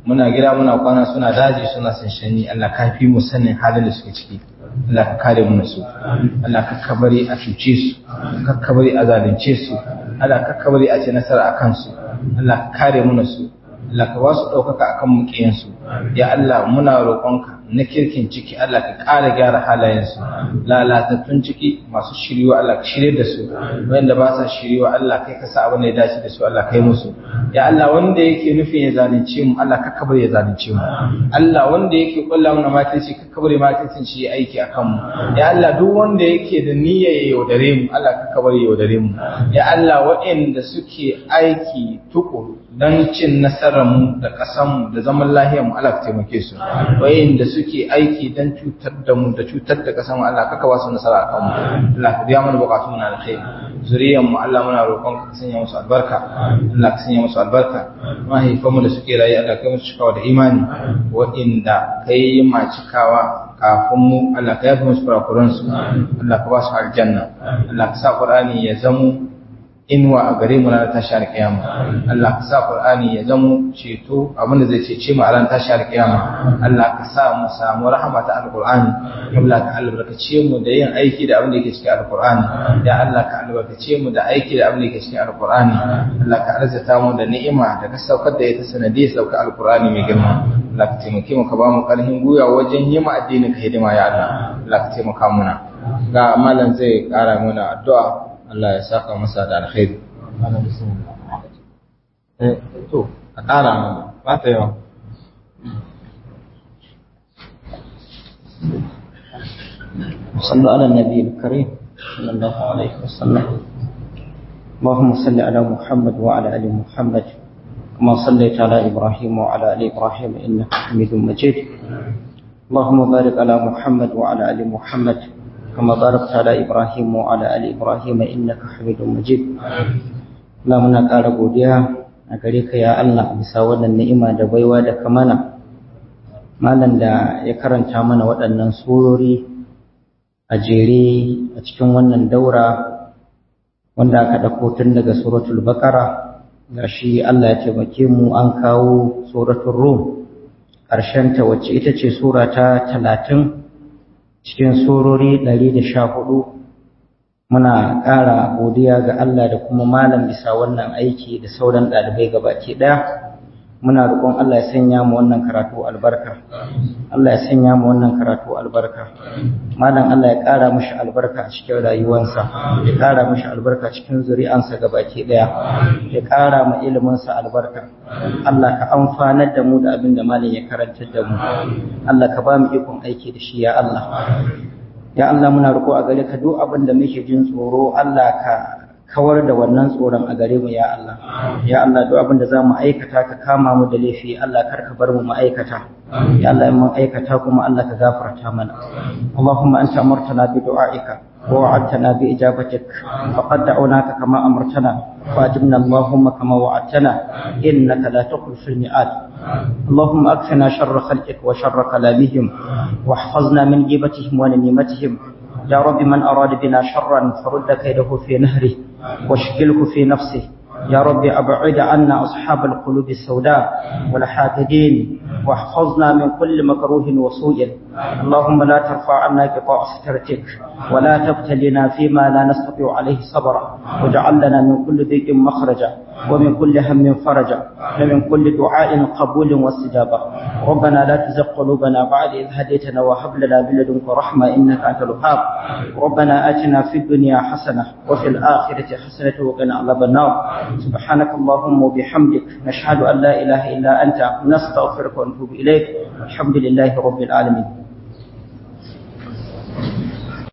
muna gida muna kwana suna daji suna sanshani Allah ka fi mu sanin halin da suke ciki Allah ka kare mu su Allah ka kabari a cuce su ka kabari a zalunce su Allah ka kabari a ce nasara a kansu Allah ka kare mu su Allah ka ba su ɗaukaka a kan muƙiyansu ya Allah muna roƙonka na kirkin ciki Allah ka ƙara gyara halayensu lalatattun ciki masu shiriwa Allah ka shirye da su wanda ba sa shiriwa Allah kai ka sa abin da ya dace da su Allah kai musu ya Allah wanda yake nufin ya zalunce mu Allah ka kabar ya zalunce mu Allah wanda yake kulla mana makirci ka kabar makircin shi ya aiki akan mu ya Allah duk wanda yake da niyya ya yaudare mu Allah ka kabar ya yaudare mu ya Allah waɗanda suke aiki tukuru don cin nasararmu da ƙasanmu da zaman lahiyarmu Allah ka taimake su wayanda suke aiki don cutar da mu da cutar da ƙasanmu Allah ka kawo su nasara a kanmu Allah ka biya mana bukatun mu na alkhairi zuriyarmu Allah muna roƙon ka sanya musu albarka Allah ka sanya musu albarka mahaifanmu da suke rayu Allah ka musu cikawa da imani wa'inda kai ma cikawa kafin mu Allah ka yafi musu kurakuransu Allah ka ba su aljanna Allah ka sa Qur'ani ya zamo inuwa a gare mu ranar tashi alƙiyama Allah ka sa Qur'ani ya zamo ceto abinda zai cece mu a ranar tashi alƙiyama Allah ka sa mu samu rahama ta alƙur'ani Allah ka albarkace mu da yin aiki da abin da yake cikin alƙur'ani ya Allah ka albarkace mu da aiki da abin da yake cikin alƙur'ani Allah ka arzata mu da ni'ima da ka saukar da ita sanadiyar sauka alƙur'ani mai girma Allah ka taimake mu ka ba mu ƙarfin gwiwa wajen yi ma addinin ka hidima ya Allah Allah ka taimaka muna ga malam zai ƙara mana addu'a Allah ya saka masa da alkhairi. Eh, to, a ƙara mana, ba ta yawa. صلوا على النبي الكريم صلى الله عليه وسلم اللهم صل على محمد وعلى ال محمد كما صليت على ابراهيم وعلى ال ابراهيم انك حميد مجيد اللهم بارك على محمد وعلى ال محمد كما باركت على إبراهيم وعلى آل إبراهيم إنك حميد مجيد Allah muna ƙara godiya a gare ka ya Allah bisa wannan ni'ima da baiwa da kamana malam da ya karanta mana waɗannan surori a jere a cikin wannan daura wanda aka ɗauko tun daga suratul baqara gashi Allah ya taimake mu an kawo suratul rum ƙarshenta wacce ita ce sura ta talatin cikin surori ɗari da sha hudu muna ƙara godiya ga Allah da kuma malam bisa wannan aiki da sauran ɗalibai gabaki ɗaya muna roƙon Allah ya sanya mu wannan karatu albarka Allah ya sanya mu wannan karatu albarka malam Allah ya ƙara mishi albarka a cikin rayuwarsa ya ƙara mishi albarka cikin zuri'ansa gabaki ɗaya ya ƙara ma iliminsa albarka Allah ka amfanar da mu da abin da malam ya karantar da mu Allah ka ba mu ikon aiki da shi ya Allah ya Allah muna roƙo a gare ka duk abin da muke jin tsoro Allah ka kawar da wannan tsoron a gare mu ya Allah ya Allah duk abin da za mu aikata ka kama mu da laifi Allah kar ka bar mu mu aikata ya Allah in mun aikata kuma Allah ka gafarta mana Allahumma anta amartana bi du'aika ووعدتنا بإجابتك فقد دعوناك كما أمرتنا فأجبنا اللهم كما وعدتنا إنك لا تخلف الميعاد اللهم أكفنا شر خلقك وشر كلامهم واحفظنا من جيبتهم ونميمتهم يا رب من أراد بنا شرا فرد كيده في نهره واشغله في نفسه يا رب أبعد عنا أصحاب القلوب السوداء والحاقدين واحفظنا من كل مكروه وسوء اللهم لا ترفع عنا قطاع سترتك ولا تبتلنا فيما لا نستطيع عليه صبرا واجعل لنا من كل ضيق مخرجا ومن كل هم فرجا ومن كل دعاء قبول واستجابة ربنا لا تزغ قلوبنا بعد إذ هديتنا وهب لنا من لدنك رحمة إنك أنت الوهاب ربنا آتنا في الدنيا حسنة وفي الآخرة حسنة وقنا عذاب النار سبحانك اللهم وبحمدك نشهد أن لا إله إلا أنت نستغفرك ونتوب إليك الحمد لله رب العالمين